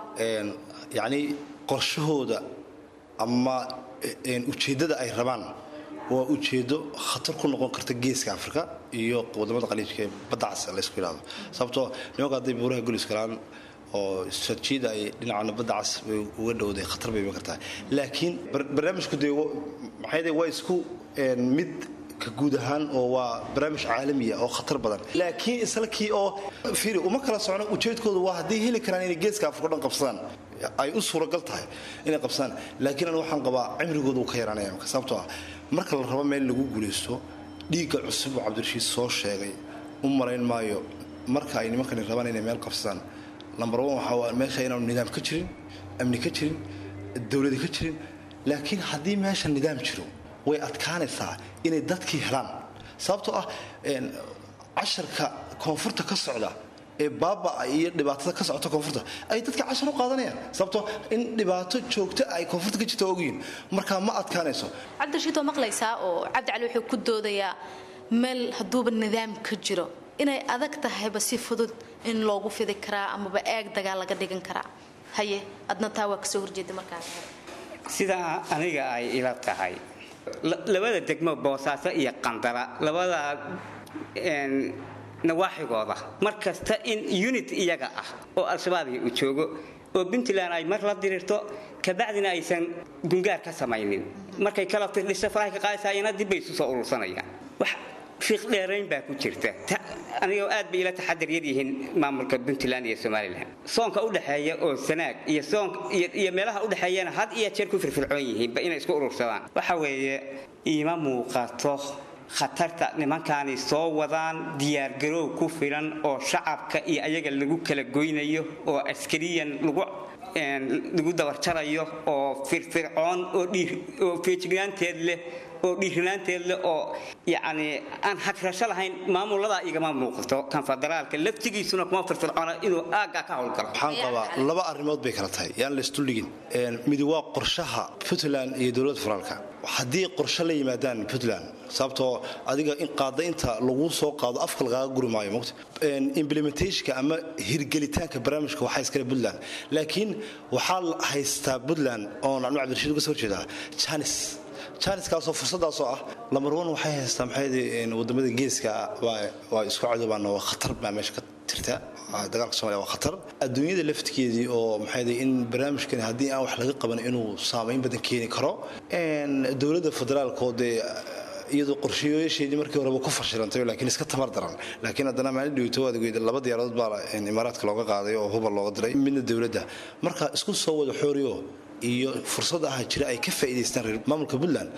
N: yacni qorshahooda ama ujeeddada ay rabaan waa ujeeddo khatar ku noqon karta geeska afrika iyo wadamada qaliijka ee badda cas laysku yidhahdo sababtoo nimanka hadday buuraha gulis galaan oo istaraatiijiyada ay dhinacana badda cas bay uga dhowday khatar bay iman kartaa laakiin barnaamijku dee maxay waa isku mid ka guud ahaan oo waa barnaamij caalamiya oo khatar badan laakiin islakii oo fiiri uma kala socno ujeedkoodu waa hadday heli karaan inay geeska afrika o dhan qabsadaan ay u suuragal tahay inay qabsadaan laakiin anigu waxaan qabaa cimrigoodu uu ka yaraanaya marka sababtoo ah marka la rabo meel lagu guulaysto dhiigga cusub oo cabdirashiid soo sheegay u malayn maayo marka ay nimankani rabaan inay meel qabsadaan lambar one waxaa meesha inaanu nidaam ka jirin amni ka jirin dowladi ka jirin laakiin haddii meesha nidaam jiro way adkaanaysaa inay dadkii helaan sababtoo ah casharka koonfurta ka socda ee baabaa iyo dhibaatada ka socota koonfurta ay dadka cashar u qaadanayaan sababtoo in dhibaato joogta ay koonfurta ka jirta ogyihin markaa ma adkaanayso
M: cabdirashiid waa maqlaysaa oo cabdicali wuxuu ku doodayaa meel hadduuba nidaam ka jiro inay adag tahayba si fudud in loogu fidi karaa amaba eeg dagaal laga dhigan karaa haye adna taa waa kasoo horjeeda markaas
O: sidaa aniga ay ila tahay labada degmo boosaaso iyo qandara labada nawaaxigooda mar kasta in unit iyaga ah oo al-shabaabia uu joogo oo puntland ay mar la diriirto kabacdina aysan gungaar ka samaynin markay kala tirdhiso farahay ka qaadaysaayana dib bay isu soo urursanayaan wax fiiq dheerayn baa ku jirta anigoo aad bay ila taxadir yihiin maamulka puntland iyo somalilan soonka udhexeeya oo sanaag iyo soon iyo meelaha udhexeeyana had iyo jeer ku firfircoon yihiinba inay isku urursadaan waxa weeye iima muuqato khatarta nimankaani soo wadaan diyaargaroow ku filan oo shacabka iyo ayaga lagu kala goynayo oo askariyan lagu lagu dabarjarayo oo firfircoon oo feejignaanteed leh oo dhiirinaanteed leh oo yacni aan hagrasho lahayn maamuladaa igama muuqato kan federaalka laftigiisuna kuma firfircoona inuu aaggaa ka howlgalo
N: waxaan qabaa laba arrimood bay kala tahay yaan la isduldhigin midi waa qorshaha puntland iyo dowladda federaalka haddii qorshe la yimaadaan puntland sababtoo adiga in qaadaynta lagu soo qaado afka lagaaga guri maayo mota implementationka ama hirgelitaanka barnaamijka waxaa iskale puntland laakiin waxaa haystaa puntland oon anu cabdirashiid uga soo horjeedaa janis janiskaasoo fursadaasoo ah lambar one waxay haystaa maxay wadamada geeska waa isku cadobaan oo khatar baa meesha ka jirta dagaalka somalia waa khatar adduunyada laftigeedii oo maxay in barnaamijkani haddii aan wax laga qaban inuu saamayn badan keeni karo dowladda federaalka oo dee iyadoo qorshayaasheedii markii horeba ku fashilantay laakiin iska tamar daran laakiin haddana maalin dhaweyto waad ogeyd laba diyaaradood baa imaaraadka looga qaaday oo hubal looga diray midna dowladda marka isku soo wada xooriyo iyo fursad aha jira ay ka faa'iidaystaan reer maamulka puntland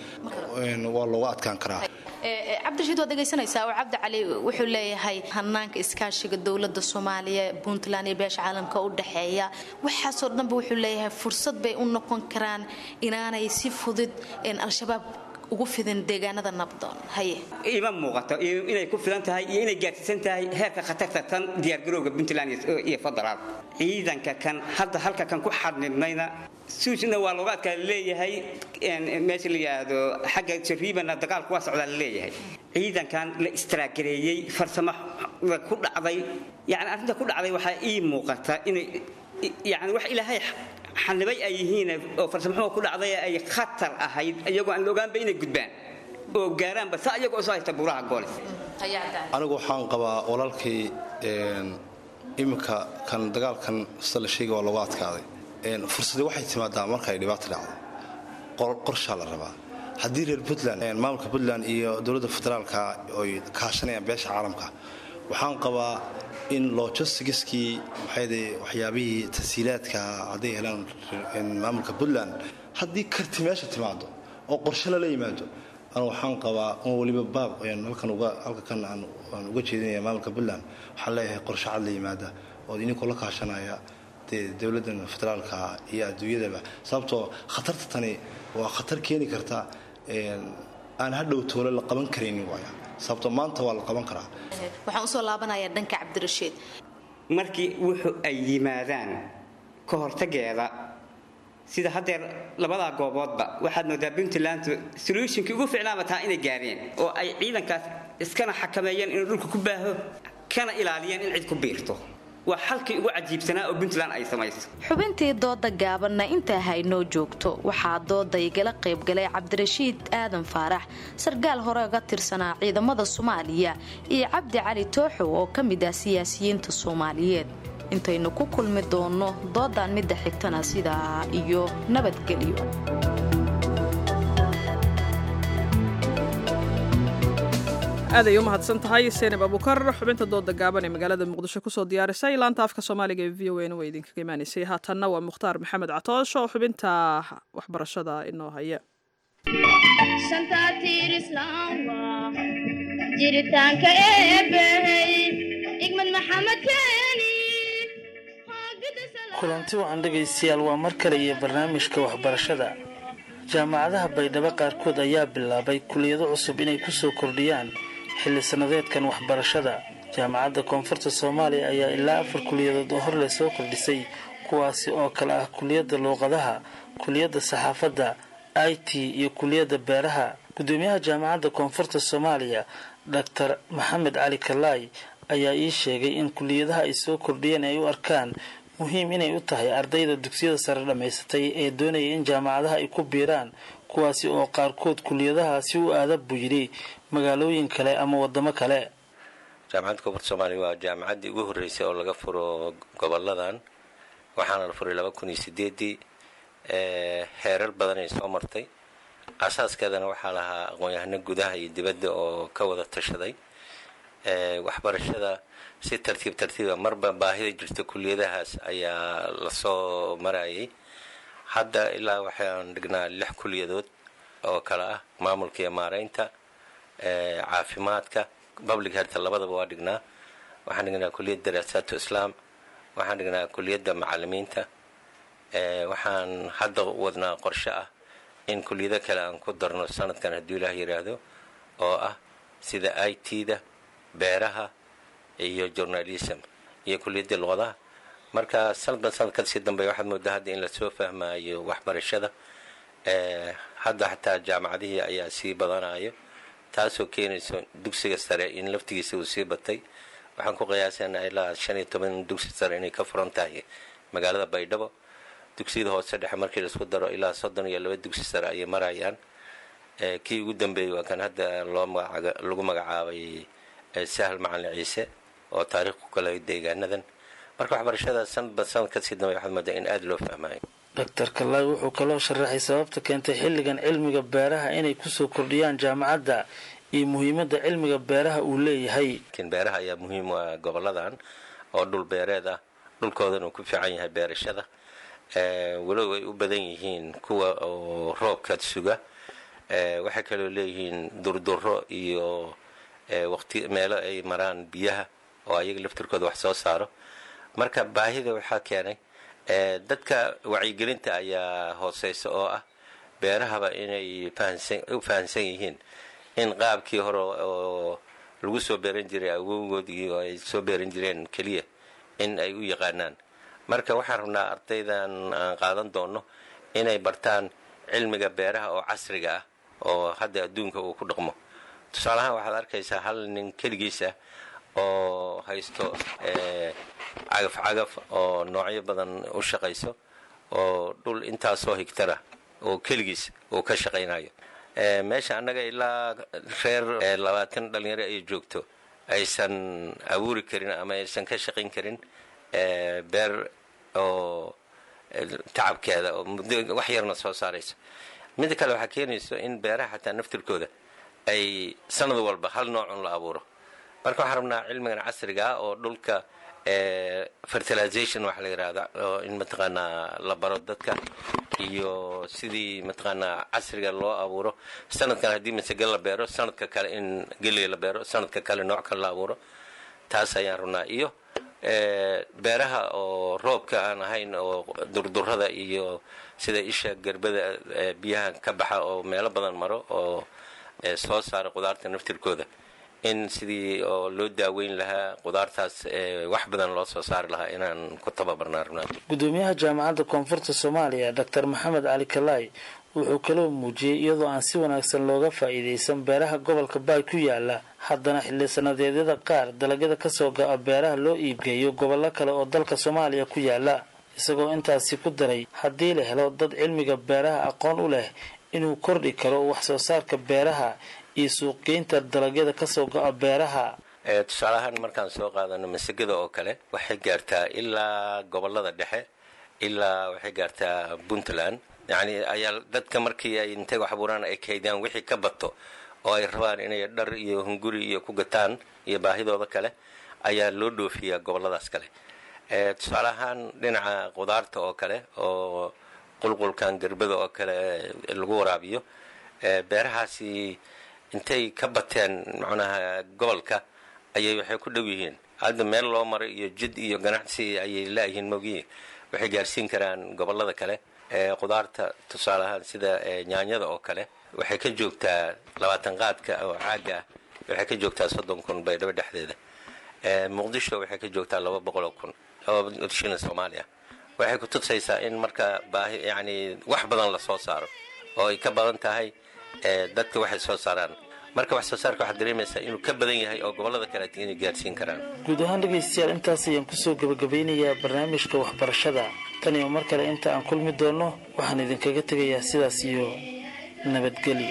N: waa looga adkaan karaa
M: cabdirashiid waad dhegaysanaysaa oo cabdi cali wuxuu leeyahay hanaanka iskaashiga dowladda soomaaliya puntland iyo beesha caalamka u dhexeeya waxaasoo dhanba wuxuu leeyahay fursad bay u noqon karaan inaanay si fudud al-shabaab ugu fidin deegaanada nabdoon haye
O: ima muuqato inay ku filan tahay iyo inay gaarsiisan tahay heerka khatarta tan diyaargarowga puntland iyo federaal ciidanka kan hadda halka kan ku xadnidnayna suusna waa looga adkaa leeyahay meesha la yidhaahdo xagga jariibana dagaalku waa socdaa la leeyahay ciidankan la istraagareeyey farsamo ku dhacday yani arrinta ku dhacday waxaa ii muuqata inay yani wax ilaahay xanibay ay yihiin oo farsamaxumo ku dhacday ay khatar ahayd iyagoo aan la ogaanba inay gudbaan oo gaaraanba sa iyagoo soo haysta buuraha goolis
N: anigu waxaan qabaa walaalkii iminka kan dagaalkan sida la sheegay waa looga adkaaday fursadii waxay timaadaa marka ay dhibaato dhacdo qorshaa la rabaa haddii reer puntland maamulka puntland iyo dowladda federaalka oy kaashanayaan beesha caalamka waxaan qabaa in logistiskii maxayde waxyaabihii tasiilaadka hadday helaan maamulka puntland haddii karti meesha timaado oo qorshe lala yimaado anu waxaan qabaa un weliba baab halkan halkakan aan uga jeedinaya maamulka puntland waxaan leeyahay qorshe cad la yimaada oo idinkoo la kaashanaya dee dowladdan federaalka iyo adduunyadaba sababtoo khatarta tani waa khatar keeni karta aan hadhow toole la qaban karaynin waaya sababtoo maanta waa la qaban karaa
M: waxaan usoo laabanayaa dhanka cabdirashiid
O: markii wuxuu ay yimaadaan ka hortageeda sida haddeer labadaa gooboodba waxaad moodaa puntland solutionkii ugu ficnaaba taa inay gaareen oo ay ciidankaas iskana xakameeyeen inuu dhulka ku baaho kana ilaaliyeen in cid ku biirto waa xalkii ugu cajiibsanaa oo puntland ay samayso
M: xubintii dooda gaabanna intaa haynoo joogto waxaa dooda igala qaybgalay cabdirashiid aadan faarax sarkaal hore uga tirsanaa ciidamada soomaaliya iyo cabdi cali tooxow oo ka mid ah siyaasiyiinta soomaaliyeed intaynu ku kulmi doonno doodan midda xigtana sidaa iyo nabadgelyo
B: aaday u mahadsan tahay seenab abukar xubinta dooda gaaban ee magaalada muqdisho kusoo diyaarisay laanta afka soomaaliga ee v o n waa idinkaga imaanaysay haatanna waa mukhtaar maxamed catoosh oo xubinta waxbarashada inoo haya
P: jiritaanka eebbahey igmad maxamed keeni
Q: kulanti wacan dhegaystayaal waa mar kale iyo barnaamijka waxbarashada jaamacadaha baydhabo qaarkood ayaa bilaabay kuliyado cusub inay kusoo kordhiyaan xilli sannadeedkan waxbarashada jaamacadda koonfurta soomaaliya ayaa ilaa afar kuliyadood oo hor leh soo kordhisay kuwaasi oo kale ah kuliyadda luuqadaha kuliyadda saxaafadda i t iyo kuliyadda beeraha gudoomiyaha jaamacadda koonfurta soomaaliya doctor maxamed cali kalaay ayaa ii sheegay in kuliyadaha ay soo kordhiyeen ay u arkaan muhiim inay u tahay ardayda dugsiyada sare dhammaysatay ee doonaya in jaamacadaha ay ku biiraan kuwaasi oo qaarkood kuliyadahaasi u aada buu yidhi magaalooyin kale ama wadamo kale
R: jaamacadda koonfurta soomaaliya waa jaamacaddii ugu horreysay oo laga furo goboladan waxaana la furay laba kun iyo sideedii heerar badanay soo martay asaaskeedana waxaa lahaa aqoon-yahano gudaha iyo dibadda oo ka wada tashaday waxbarashada si tartiib tartiiba marba baahida jirta kuliyadahaas ayaa lasoo marayay hadda ilaa waxaan dhignaa lix kuliyadood oo kale ah maamulka iyo maareynta caafimaadka public health labadaba waa dhignaa waxaan dhignaa kuliyadda daraasaatu islaam waxaan dhignaa kuliyadda macalimiinta waxaan hadda wadnaa qorshe ah in kuliyado kale aan ku darno sanadkan hadduu ilaah yidhaahdo oo ah sida i t da beeraha iyo journalism iyo kuliyaddii luqadaha marka sanadban sanad kasii dambeya waxaad moodaa hadda in lasoo fahmaayo waxbarashada hadda xataa jaamacadihii ayaa sii badanayo taasoo keenayso dugsiga sare in laftigiisa uu sii batay waxaan ku qiyaasanaa ilaa shan iyo toban dugsi sare inay ka furan tahay magaalada baydhabo dugsiyada hoose dhexe markii laisku daro ilaa soddon iyo laba dugsi sare ayay marayaan kii ugu dambeeyey waa kan hadda loo lagu magacaabay sahal macalin ciise oo taariikh ku kala deegaanadan marka waxbarashada sanadba sanad kasii dambe waxaad moodaa in aada loo fahmayo
Q: doctor kalaay wuxuu kaloo sharaxay sababta keentay xilligan cilmiga beeraha inay kusoo kordhiyaan jaamacadda iyo muhiimadda cilmiga beeraha uu leeyahay
R: beeraha ayaa muhiim u ah goboladan oo dhul beereed ah dhulkoodan uu ku fiican yahay beerashada walow ay u badan yihiin kuwa oo roobka suga waxay kaloo leeyihiin durduro iyo waqti meelo ay maraan biyaha oo ayaga laftirkooda wax soo saaro marka baahida waxaa keenay dadka wacyigelinta ayaa hooseysa oo ah beerahaba inay u fahansan yihiin in qaabkii hore oo lagu soo beeran jiray awowgoodii oo ay soo beeran jireen keliya in ay u yaqaanaan marka waxaan rabnaa ardaydan aan qaadan doono inay bartaan cilmiga beeraha oo casriga ah oo hadda adduunka uu ku dhaqmo tusaalahaan waxaad arkaysaa hal nin keligiisa oo haysto cagaf cagaf oo noocyo badan u shaqayso oo dhul intaasoo higtara oo keligiis uu ka shaqaynayo meesha annaga ilaa reer labaatan dhalinyaro ay joogto aysan abuuri karin ama aysan ka shaqayn karin beer oo tacabkeeda oo muddo wax yarna soo saarayso midda kale waxaa keenayso in beeraha xataa naftirkooda ay sanad walba hal noocun la abuuro marka waxaan rabnaa cilmigan casriga ah oo dhulka fertilization waxa la yidhahda oo in mataqaanaa la baro dadka iyo sidii mataqaanaa casriga loo abuuro sanadkan haddii masage la beero sanadka kale in geley la beero sanadka kale nooc kale la abuuro taas ayaan rabnaa iyo beeraha oo roobka aan ahayn oo durdurada iyo sida isha gerbada biyaha ka baxa oo meelo badan maro oo soo saara qudaarta naftirkooda in sidii oo loo daaweyn lahaa qudaartaas wax badan loo soo saari lahaa inaan ku tababarnaa rabnaa
Q: gudoomiyaha jaamacadda koonfurta soomaaliya dr maxamed cali kalaay wuxuu kaloo muujiyey iyadoo aan si wanaagsan looga faa'iidaysan beeraha gobolka baay ku yaala haddana xilli sanadeedyada qaar dalagyada kasoo go-a beeraha loo iibgeeyo gobollo kale oo dalka soomaaliya ku yaala isagoo intaasi ku daray haddii la helo dad cilmiga beeraha aqoon u leh inuu kordhi karo wax soo saarka beeraha iyo suuqgeynta dalagyada kasoo go-a beeraha
R: tusaale ahaan markaan soo qaadano masagada oo kale waxay gaartaa ilaa gobolada dhexe ilaa waxay gaartaa puntland yacni ayaa dadka markii ay intay wax abuuraan ay kaydaan wixii ka bato oo ay rabaan inay dhar iyo hunguri iyo ku gataan iyo baahidooda kale ayaa loo dhoofiyaa goboladaas kale tusaale ahaan dhinaca qudaarta oo kale oo qulqulkan gerbada oo kale lagu waraabiyo beerahaasi intay ka bateen macnaha gobolka ayay waxay ku dhow yihiin hadda meel loo maro iyo jid iyo ganacsi ayay laayihiin mogiye waxay gaarsiin karaan gobolada kale qudaarta tusaale ahaan sida nyaanyada oo kale waxay ka joogtaa labaatan qaadka oo caaga ah waxay ka joogtaa soddon kun baydhabo dhexdeeda muqdisho waxay ka joogtaa laba boqol oo kun oo shilin soomaaliya waxay ku tusaysaa in marka baahi yacni wax badan la soo saaro oo ay ka badan tahay dadka waxay soo saaraan marka wax soo saarka waxaad dareemaysaa inuu ka badan yahay oo gobolada kale inay gaarsiin karaan
Q: guud ahaan dhegaystayaal intaas ayaan kusoo gebagabeynayaa barnaamijka waxbarashada tan iyo mar kale inta aan kulmi doonno waxaan idinkaga tegayaa sidaas iyo nabadgelyo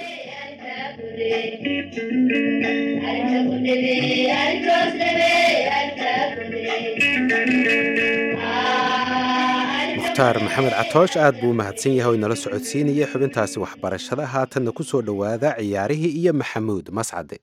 A: mukhtaar maxamed catoosh aad buu u mahadsan yahay oo inala socodsiinaya xubintaasi waxbarashada haatanna ku soo dhowaada ciyaarihii iyo maxamuud mascade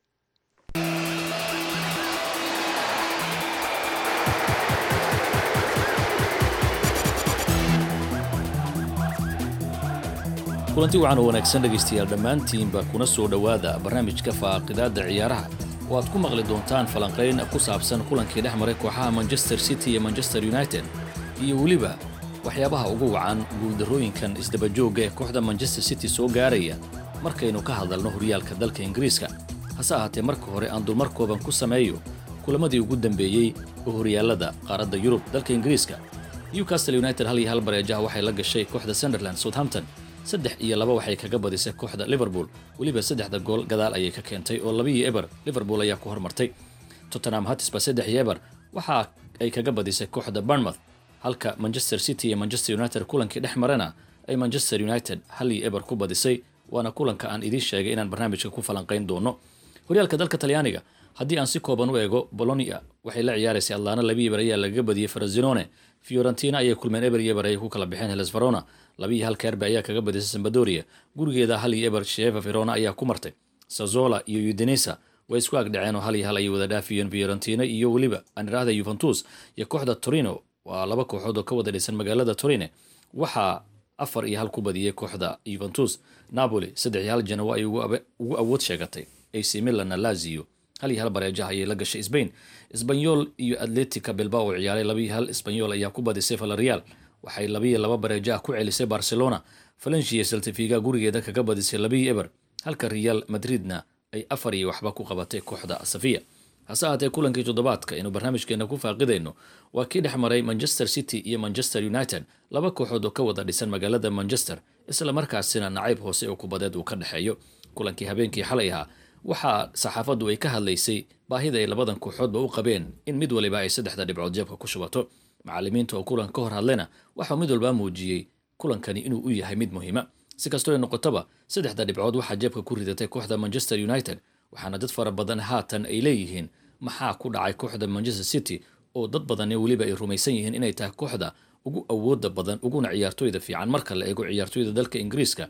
S: kulanti wacan oo wanaagsan dhegaystayaal dhammaantiinba kuna soo dhowaada barnaamijka faaqidaadda ciyaaraha oo aad ku maqli doontaan falanqayn ku saabsan kulankii dhex maray kooxaha manchester city iyo manchester united iyo weliba waxyaabaha ugu wacan guuldarrooyinkan isdabajoogga ee kooxda manchester city soo gaaraya markaynu ka hadalno horyaalka dalka ingiriiska hase ahaatee marka hore aan dulmar kooban ku sameeyo kulamadii ugu dambeeyey oo horyaallada qaaradda yurub dalka ingiriiska newcastle united hal iyo hal bareejaha waxay la gashay kooxda sunderland southampton saddex iyo laba waxay kaga badisay kooxda liverpool weliba saddexda gool gadaal ayay ka keentay oo labiiyo eber liverpool ayaa ku hormartay tottenham hatisba saddex iyo eber waxa ay kaga badisay kooxda bournemouth halka manchester city iyo manchester united kulankii dhex marana ay manchester united hal iyo eber ku badisay waana kulanka aan idiin sheegay inaan barnaamijka ku falanqayn doono horyaalka dalka talyaaniga haddii aan si kooban u eego bolonia waxay la ciyaaraysay atlaana labi eber ayaa lagaga badiyey farazinone fiorentina ayay kulmeen eber iyo eber ayay ku kala baxeen heles verona labiiyo hal keerbe ayaa kaga badisay sambadoria gurigeeda hal iyo eber sheva verona ayaa ku martay sazola iyo udinesa way isku agdhaceen oo hal iyo hal ayay wada dhaafiyeen fiorentina iyo weliba anirahda yuventus iyo kooxda torino waa laba kooxood oo ka wada dhisan magaalada torine waxaa afar iyo hal ku badiyey kooxda yuventus napoli saddex iyo hal janowa ay ugu awood sheegatay ac milanna lazio hal iyo hal bareejaha ayay la gashay sbain sbanyol iyo atletica bilbao oo ciyaaray labiiyo hal sbanyol ayaa ku badisay valerial waxay labiiyo laba bareejaha ku celisay barcelona valencia seltifiga gurigeeda kaga badisay labiiyo eber halka real madridna ay afar iyo waxba ku qabatay kooxda safiya hase ahaatee kulankii toddobaadka aynu barnaamijkeena ku faaqidayno waa kii dhex maray manchester city iyo manchester united laba kooxood oo ka wada dhisan magaalada manchester isla markaasina nacayb hoose oo kubadeed uu ka dhexeeyo kulankii habeenkii xalay ahaa waxaa saxaafaddu ay ka hadlaysay baahida ay labadan kooxoodba u qabeen in mid waliba ay saddexda dhibcood jeebka ku shubato macallimiinta oo kulan ka hor hadlayna waxaa mid walbaa muujiyey kulankani inuu u yahay mid muhiima si kastoo ay noqotaba saddexda dhibcood waxaa jeebka ku ridatay kooxda manchester united waxaana dad fara badan haatan ay leeyihiin maxaa ku dhacay kooxda manchester city oo dad badani weliba ay rumaysan yihiin inay tahay kooxda ugu awooda badan uguna ciyaartooyda fiican marka la eego ciyaartooyda dalka ingiriiska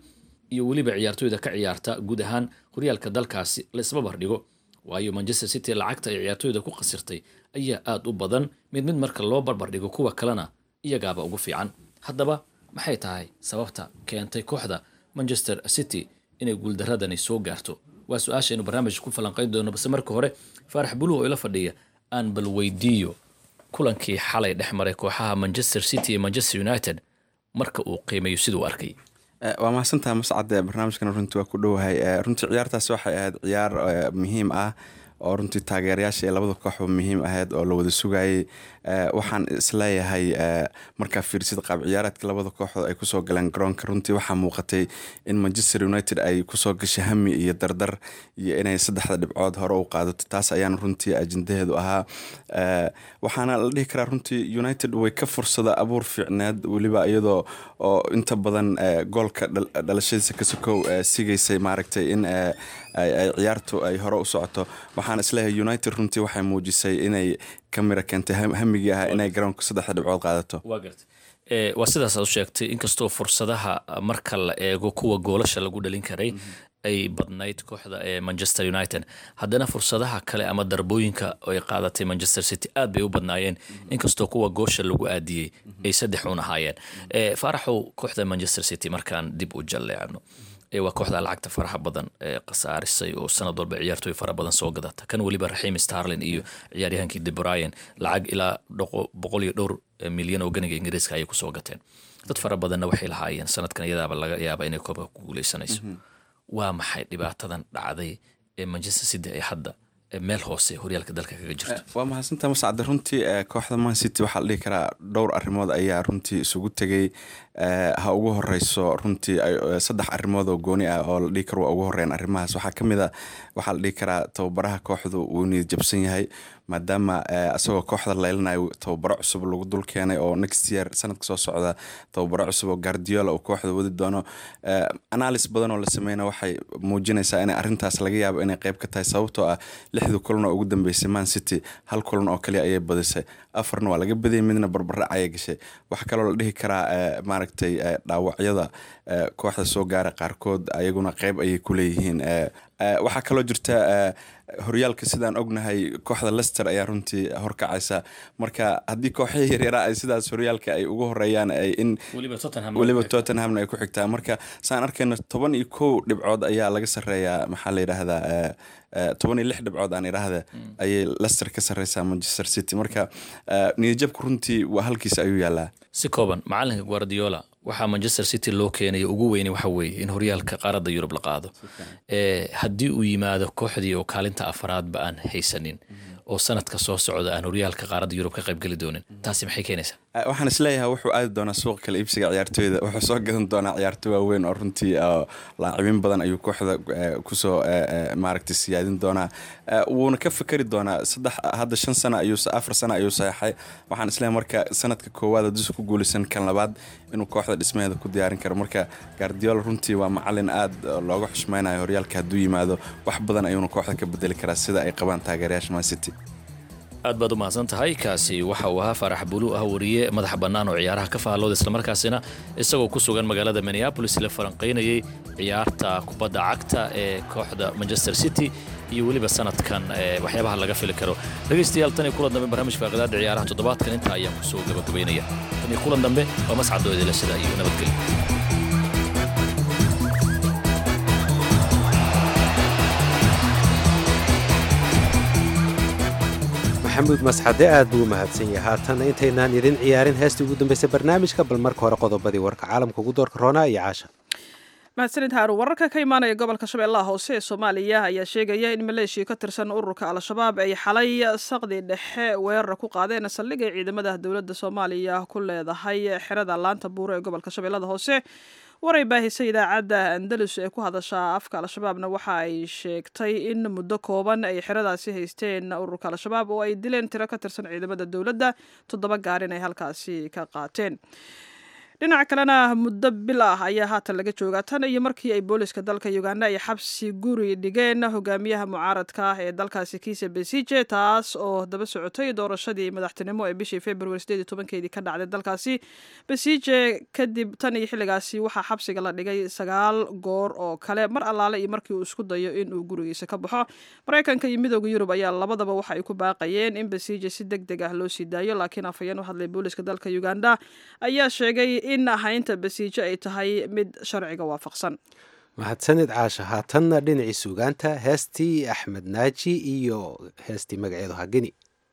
S: iyo weliba ciyaartooyda ka ciyaarta guud ahaan horyaalka dalkaasi la isbabar dhigo waayo manchester city lacagta ay ciyaartooyda ku khasirtay ayaa aada u badan mid mid marka loo barbar dhigo kuwa kalena iyagaaba ugu fiican haddaba maxay tahay sababta keentay kooxda manchester city inay guuldaradani soo gaarto waa su-aashaynu barnaamijka ku falanqayn doono balse marka hore faarax buluh oo ila fadhiya aan bal weydiiyo kulankii xalay dhex maray kooxaha manchester city iyo manchester united marka uu qiimeeyo siduu arkay
T: waa mahadsantaha mascade barnaamijkan runtii waa ku dhowahay runtii ciyaartaas waxay ahayd ciyaar muhiim ah oo runtii taageerayaasha ee labada kooxba muhiim ahayd oo la wada sugayay waxaan isleeyahay markaa fiirsid qaab ciyaareedka labada kooxood ay kusoo galeen garoonka runtii waxaa muuqatay in manchester united ay kusoo gashay hami iyo dardar iyo inay saddexda dhibcood hore u qaadato taas ayaana runtii ajendaheedu ahaa waxaana la dhihi karaa runtii united way ka fursada abuur fiicneed weliba iyadoo oo inta badan goolka dhalashadiisa ka sokow sigaysay maaragtay in ay ciyaartu ay hore u socoto waxaan isleeyahay united runtii waxay muujisay inay ka mira keentay hamigii ahaa inay garoonka saddexda dhibcood qaadato
S: waa sidaas aad u sheegtay inkastoo fursadaha marka la eego kuwa goolasha lagu dhalin karay ay badnayd kooxda ee manchester united haddana fursadaha kale ama darbooyinka ay qaadatay manchester city aad bay u badnaayeen inkastoo kuwa goosha lagu aadiyey ay saddex un ahaayeen faaraxow kooxda manchester city markaan dib u jalleecno waa kooxda lacagta faraha badan ee khasaarisay oo sanad walba ciyaartooy fara badan soo gadata kan weliba raxiim starlin iyo ciyaaryahankii de bryan lacag ilaa boqol iyo dhowr milyan oo ganiga ingiriiska ayay kusoo gateen dad fara badanna waxay lahaayeen sanadkan iyadaaba laga yaaba inay koobka ku guuleysanayso waa maxay dhibaatadan dhacday ee manchester city ay hadda meel hoose horyaalka dalka kaga jirto
T: waa mahadsantaa mascade runtii kooxda man city waxaa la dhihi karaa dhowr arrimood ayaa runtii isugu tegay ha ugu horeyso runtii saddex arrimood oo gooni ah oo la dhihi karo waa ugu horeyn arrimahaas waxaa ka mid a waxaa la dhihi karaa tababaraha kooxdu wuu niyad jabsan yahay maadaama isagoo kooxda leylanayo tababaro cusub lagu dul keenay oo next year sanadka soo socda tababaro cusub oo guardiola uu kooxda wadi doono analysis badan oo la sameyna waxay muujinaysaa in arrintaas laga yaabo inay qeyb ka tahay sababtoo ah lixdii kulan oo ugu dambeysay man city hal kulan oo kaliya ayay badisay afarna waa laga badiyay midna barbarac ayay gashay waxaa kaloo la dhihi karaa maaragtay dhaawacyada kooxda soo gaara qaarkood ayaguna qeyb ayay ku leeyihiin waxaa kaloo jirta horyaalka sidaan ognahay kooxda lester ayaa runtii horkacaysa marka haddii kooxihii yaryaraa ay sidaas horyaalka ay ugu horeeyaan in weliba tottenhamna ay ku xigtaa marka saan arkayno toban iyo kow dhibcood ayaa laga sareeyaa maxaa la yidhaahdaa toban iyo lix dhibcood aan idhaahda ayay lester ka sareysaa manchester city marka niyadjabku runtii waa halkiisa ayuu yaalaa
S: si kooban macalinka guardiola waxaa manchester city loo keenaya ugu weyne waxa weeye in horyaalka qaaradda yurub la qaado haddii uu yimaado kooxdii oo kaalinta afaraadba aan haysanin oo sanadka soo socda aan horyaalka qaaradda yurub ka qaybgeli doonin taasi maxay keenaysaa
T: waxaan isleeyahay wuxuu aadi doonaa suuqa kale iibsiga ciyaartooyda wuxuu soo gadan doonaa ciyaartooy waaweyn oo runtii laacibin badan ayuu kooxda kusoo maaragtay siyaadin doonaa wuuna ka fikeri doonaa saddex hadda shan sana ayuu afar sana ayuu saxeexay waxaan isleeyahay marka sanadka koowaad haddii ku guuleysan kan labaad inuu kooxda dhismaheeda ku diyaarin karo marka guardiola runtii waa macalin aad looga xushmeynayo horyaalka hadduu yimaado wax badan ayuuna kooxda ka bedeli karaa sida ay qabaan taageerayaasha man city
S: aad baad u mahadsan tahay kaasi waxa uu ahaa faarax bulu ah wariye madaxa bannaan oo ciyaaraha ka faallooda islamarkaasina isagoo ku sugan magaalada minneabolis la falanqaynayay ciyaarta kubadda cagta ee kooxda manchester city iyo weliba sanadkan waxyaabaha laga fili karo dhegaystayaal tan iyo kulan dambe barnaamijka aqdaada ciyaaraha toddobaadkan intaa ayaan kusoo gabagabaynaya tan iyo kulan dambe waa mascadoo idila sida iyo nabadgelyo
A: maxamuud masxade aad buu u mahadsan yahay haatan intaynaan idin ciyaarin heestii ugu dambeysay barnaamijka bal marka hore qodobadii warka caalamka ugu doorka roonaa iyo caasha
B: mahadsanid haarun wararka ka imaanaya gobolka shabeellaha hoose ee soomaaliya ayaa sheegaya in maleeshiya ka tirsan ururka al-shabaab ay xalay saqdi dhexe weerar ku qaadeen saldhig ay ciidamada dowladda soomaaliya ku leedahay xerada laanta buuro ee gobolka shabeellada hoose waray baahisay idaacadda andalus ee ku hadasha afka al-shabaabna waxa ay sheegtay in muddo kooban ay xeradaasi haysteen ururka al-shabaab oo ay dileen tiro ka tirsan ciidamada dowladda toddoba gaarin ay halkaasi ka qaateen dhinaca kalena muddo bil ah ayaa haatan laga joogaa tan iyo markii ay booliska dalka uganda ay xabsi guri dhigeen hogaamiyaha mucaaradka ah ee dalkaasi kiisa besije taas oo daba socotay doorashadii madaxtinimo ee bishii februari sideed iyo tobankeedii ka dhacday dalkaasi besije kadib tan iyo xilligaasi waxaa xabsiga la dhigay sagaal goor oo kale mar allaale iyo markii uu isku dayo inuu gurigiisa ka baxo maraykanka iyo midooda yurub ayaa labadaba waxa ay ku baaqayeen in besije si deg deg ah loo sii daayo laakiin afhayeen u hadlay booliska dalka uganda ayaa sheegay in haynta basiijo ay tahay mid sharciga waafaqsan
A: mahadsanid caasha haatanna dhinacii suugaanta heestii axmed naaji iyo heestii magaceedu hageni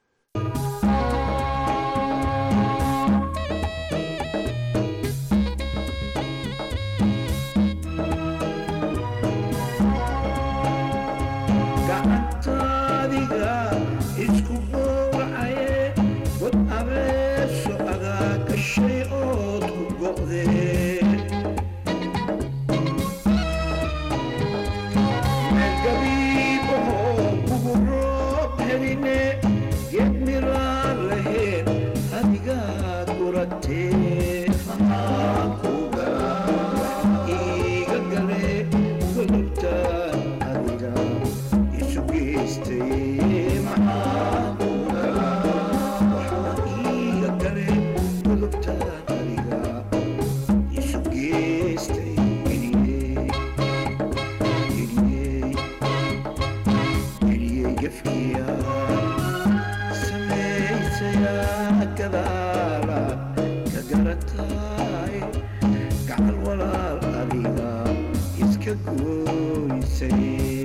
U: gacantaadiga isku gowracaye god abeeso agaa gashay ood ku go'dee meel gabiibahoo kugu roob heline geed miraan lahayn adigaad guratee maxaa ku galaa iiga gale godobtaan adiga isu geystay maxaa ku galaa waxaa iiga gale godobtaan adiga isu geystay geliyey geliyey geliyey gefkiya samaysayaa gadaala ka garataay gacal walaal adiga iska gooysay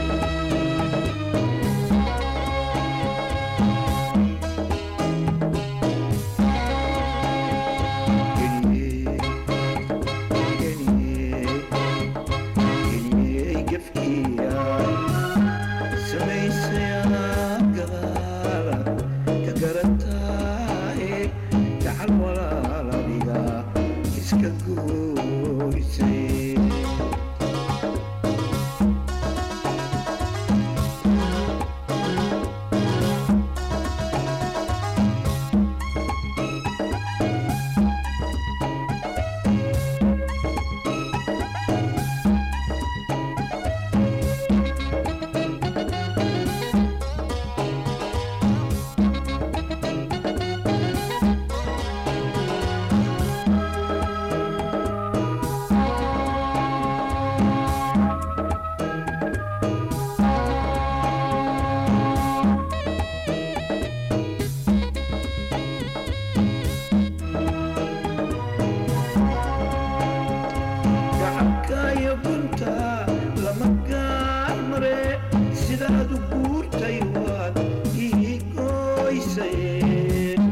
U: gacabkaayo gunta lama gaar mare sidaad u guurtay waad ii gooysay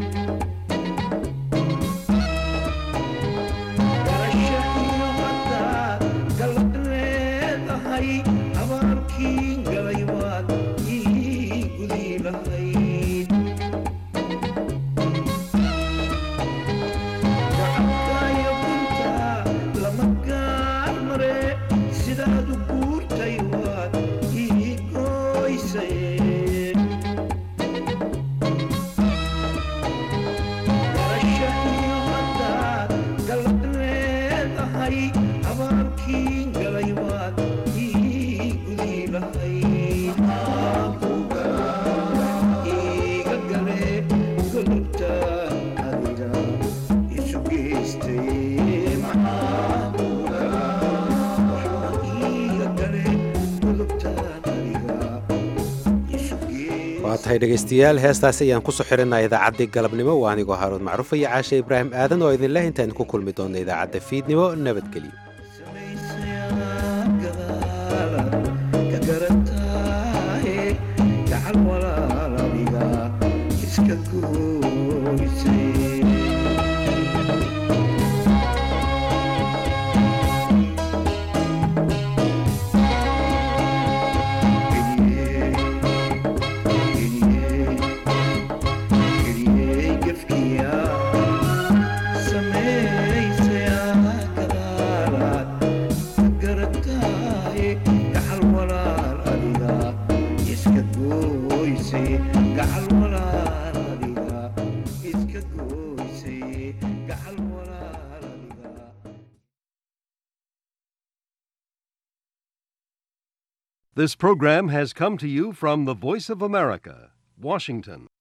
U: garasha iyo haddaad galad leedahay abaalkiin galay waad ii gudi lahayd gacabkaayo gunta lama gaar mare sidaad u guurtay waad ii gooysay garasha iyo haddaad galad leedahay abaalkiin galay waad ii gudi lahayd maxaa ku galaa iiga gale godobtaan adiga isu geystay maxaa ku galaa waxaa iiga gale godobtaan adiga isu
A: waa tahay dhegaystayaal heestaas ayaan kusoo xirinaa idaacaddii galabnimo waa anigoo haaruud macruuf iyo caashe ibraahim aadan oo idinleh intaan ku kulmi doonna idaacadda fiidnimo nabadgelyo
U: ka garataaye gacal walaal adiga iska gooysay geliyey gefkiya samaysayaa gadaalaad ka garataaye gacal walaal adiga iska gooysay gacal walaal adiga iska gooysay
E: This program has come to you from the Voice of America, Washington.